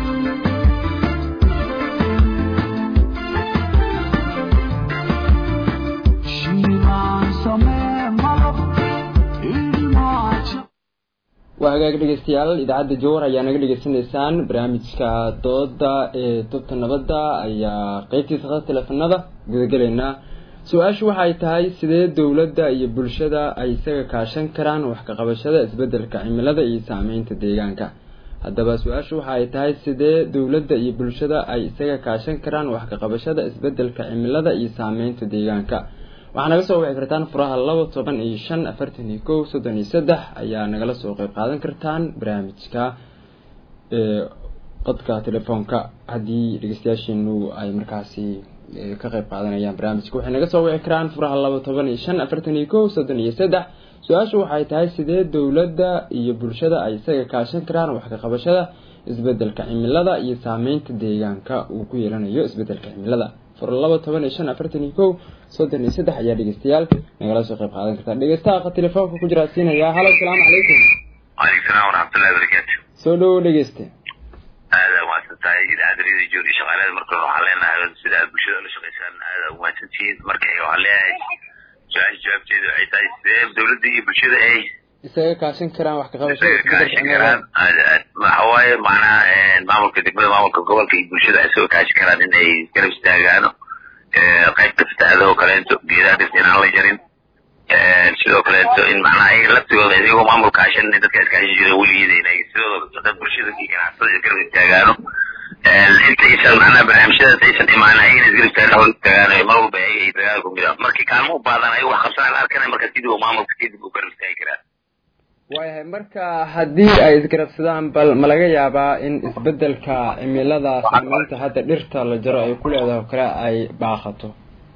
[SPEAKER 8] shinni baan samee malab iri maad shaqaynine
[SPEAKER 1] waa hagaag dhegeystayaal idaacadda jowhar ayaa naga dhegeysanaysaan barnaamijka dooda ee tubta nabadda ayaa qeybtiisa khada teleefanada gudagelaynaa su-aashu waxay tahay sidee dowladda iyo bulshada ay isaga kaashan karaan wax ka qabashada isbedelka cimilada iyo saameynta deegaanka haddaba su-aashu waxa ay tahay sidee dowladda iyo bulshada ay isaga kaashan karaan wax ka qabashada isbedelka cimilada iyo saameynta deegaanka waxaa naga soo wici kartaan furaha laba toban iyo shan afartan iyo kow soddon iyo saddex ayaa nagala soo qeyb qaadan kartaan barnaamijka ee qodka telefoonka haddii dhegeystayaasheenu ay markaasi ee, ka qeyb qaadanayaan barnaamijka waxay naga soo wici karaan furaha laba toban iyo shan afartan iyo kow soddon iyo saddex su-aashu waxay tahay sidee dowladda iyo bulshada ay isaga kaashan karaan wax ka qabashada isbedelka cimilada iyo saameynta deegaanka uu ku yeelanayo isbedelka cimilada fur laba toban iyo shan afartan iyo kow soddon iyo saddex ayaa dhegeystayaal nagala soo qeyb qaadan kartaa dhegeystaha telefoonka ku jira siinaya halo asalaamu calaykum
[SPEAKER 9] وعليكم السلام ورحمة الله وبركاته
[SPEAKER 1] soo dhawow dhegeyste
[SPEAKER 9] هذا ما تنتهي إذا أدري جوري شغالة مركز روح علينا هذا سيدا بشدة ولا شغيسان هذا وما تنتهي مركز أيوة عليها سؤال جواب جيد وعي تاي سيدا دولتي بشدة أي
[SPEAKER 1] isaga kaashan karaan wax ka qabashada isbedelka
[SPEAKER 9] كاشي
[SPEAKER 1] cimilada
[SPEAKER 9] كران ما هواي معناه معمول كتب معمول كقبل كي بشدة أسوي كاشي كران إن أي كرب استاجانو قيد تفتح هذا وكلانتو جيدا دفتين على جرين sidoo kaleeto in macnaha ay laftigooda idigoo maamulka ashan dadka iskaashi jira weligeeda inay sidooda dad bulshada iyo ganacsatada isgarab istaagaano intaysan macnaha barnaamijyadaas aysan imaan ayagana isgarab istaagaan istaagaano mar walba ayaga ay dagaal ku jiraan markii kaalmo u baadan ayagu wax qabsanaan la arkana marka sidii uu maamulka kadib uu garab istaagi karaa
[SPEAKER 1] waayahay marka haddii ay isgarabsadaan bal ma laga yaabaa in isbedelka cimilada saameynta hadda dhirta la jaro ay ku leedahay oo kale ay baaqato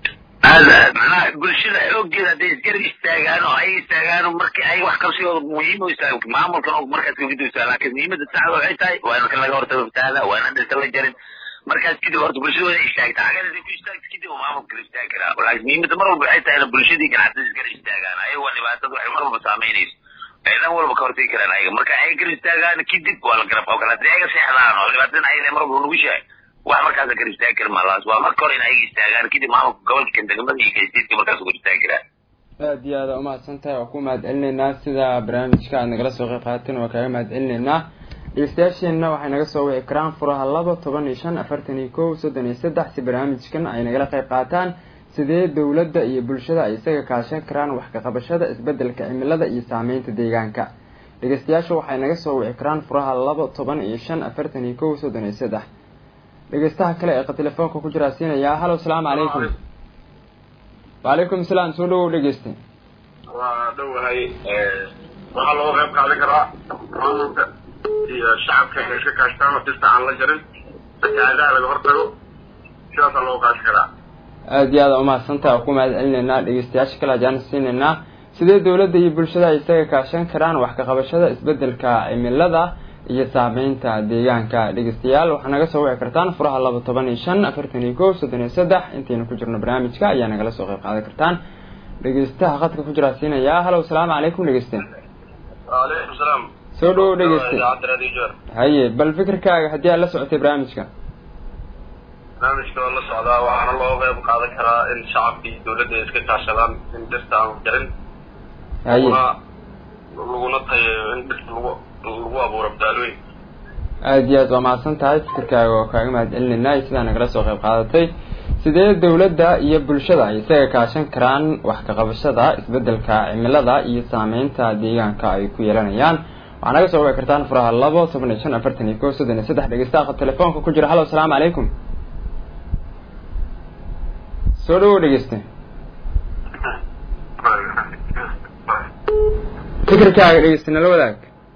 [SPEAKER 9] هذا معناها bulshada xoogeeda hadday isgarab istaagaan oo ay istaagaan markii ay wax qabsigooda muhiim u istaago maamulkan og markaas ka gudubtaa laakiin muhiimada saxda waxay tahay waa in laga hortago fatahaada waa in dhirta la jarin markaas kadib horta bulshada waa inay istaagta cagada ku istaagta kadib uu maamulka kala istaagi karaa laakiin muhiimada mar walba waxay tahay in bulshadii ganacsatada isgarab istaagaan ayaga waa dhibaatada waxay mar walba saameynayso ay dhan walba ka hortagi karaan ayaga marka ay garab istaagaan kadib waa la garab qaban karaa haddii ayaga seexdaan oo dhibaatadan ayada mar walba nugushahay wax markaas garab istaagi kara malaas waa marka hore in ayaga istaagaan kadib maamulka gobolka degmada iyo kaysteedka markaas ugar istaagi karaa
[SPEAKER 1] aada iyo aada umahadsan tahay waa ku mahad celinaynaa sida barnaamijka aad nagala soo qeyb qaadateen waa kaaga mahad celinaynaa dhegeystayaasheenna waxay naga soo wici karaan furaha laba toban iyo shan afartan iyo kow soddon iyo saddex si barnaamijkan ay nagala qeyb qaataan sidee dowladda iyo bulshada ay isaga kaashan karaan wax ka qabashada isbedelka cimilada iyo saameynta deegaanka dhegeystayaasha waxay naga soo wici karaan furaha laba toban iyo shan afartan iyo kow soddon iyo saddex dhegeystaha kale ee telefoonka ku jiraa siinayaa halo asalaamu calaykum wacalaykum salaam soo dhawow dhegeyste
[SPEAKER 10] waa dhowahay waxaa looga qayb qaadan karaa maamulka iyo shacabka inay iska kaashtaan oo dhirta aan la jarin fatahaadaha laga hortago sidaasaa loo qaasi karaa
[SPEAKER 1] aada iyo aada umahadsantaha oo ku mahad celinaynaa dhegeystayaasha kale ajaan siinaynaa sidee dowladda iyo bulshada ay isaga kaashan karaan wax ka qabashada isbedelka cimilada iyo saameynta deegaanka dhegeystayaal waxaa naga soo wici kartaan furaha laba toban iyo shan afartan iyo kow soddon iyo saddex intaynu ku jirno barnaamijka ayaa nagala soo qayb qaadan kartaan dhegeystaha khadka ku jiraa siinayaa halow salaamu calaykum dhegeyste
[SPEAKER 10] waalaikum salaam
[SPEAKER 1] soo dhowow dhegeyste
[SPEAKER 10] idaacadda radio joor
[SPEAKER 1] haye bal fikirkaaga haddii aad la socotay barnaamijka
[SPEAKER 10] barnaamijka waa la socdaa waxaana loo qeyb qaadan karaa in shacabka iyo dowladda ay iska kaashadaan in dhirta aan jarin
[SPEAKER 1] haye
[SPEAKER 10] laguna laguna tayeeyo in dhirta lagu lagu abuuro badaalooyin
[SPEAKER 1] aada iyo aad waa mahadsan tahay fikirkaaga oo kaaga mahad celinaynaa iyo sidaa nagala soo qayb qaadatay sidee dowladda iyo bulshada ay isaga kaashan karaan wax ka qabashada isbedelka cimilada iyo saameynta deegaanka ay ku yeelanayaan waxaa naga soo wici kartaan furaha labo toban iyo shan afartan iyo kow soddon iyo saddex dhegeystaha telefoonka ku jira hallo asalaamu calaykum soo dhawow dhegeyste fikirkaaga dhegeyste nala wadaag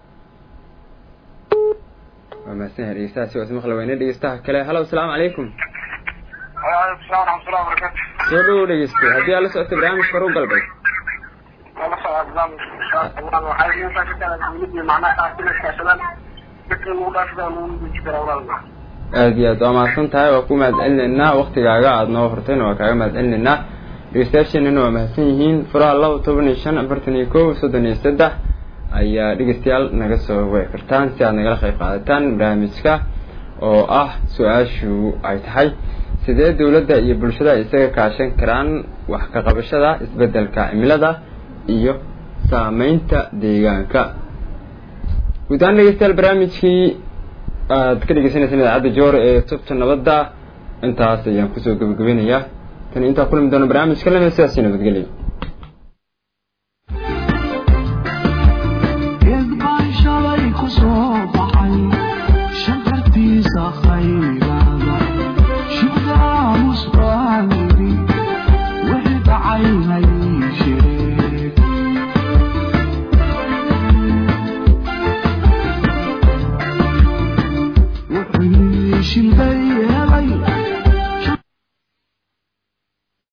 [SPEAKER 1] waa mahadsan yahay dhegeystahaasi waa ismaqli weyne dhegeystaha kale hallo asalaamu calaykum
[SPEAKER 10] waalaikum salaam waraxmatullahi wabarakatu
[SPEAKER 1] soo dhawow dhegeyste haddii aad la socotay barnaamijka horu galbay
[SPEAKER 10] wala socdaa barnaamijka waxay intaa ka kala dowladda macnaha inay kaashadaan dadka lagu dhaafida lagu guji karaa walaalna
[SPEAKER 1] aada iyo aad waa mahadsan tahay waa ku mahad celinaynaa waktigaaga aada noo hortayna waa kaaga mahad celinaynaa dhegeystayaasheenana waa mahadsan yihiin furaha laba toban iyo shan afartan iyo kow soddon iyo saddex ayaa dhegeystayaal naga soo wici kartaan si aad nagala qayb qaadataan barnaamijka oo ah su-aashu ay tahay sidee dowladda iyo bulshada ay isaga kaashan karaan wax ka qabashada isbedelka cimilada iyo saameynta deegaanka guud ahaan dhegeystayaal barnaamijkii aad ka dhegeysaneysaan idaacadda joor ee tubta nabadda intaas ayaan kusoo gebagabeynayaa tan intaa kulmi doono barnaamijka lamid sidaasi nabadgelyo
[SPEAKER 8] geed baan shalay ku soo baxay shankartiisa khayrada shibdaamus baan yidhi wixii dhacaynay sheeg wuxuu shilbay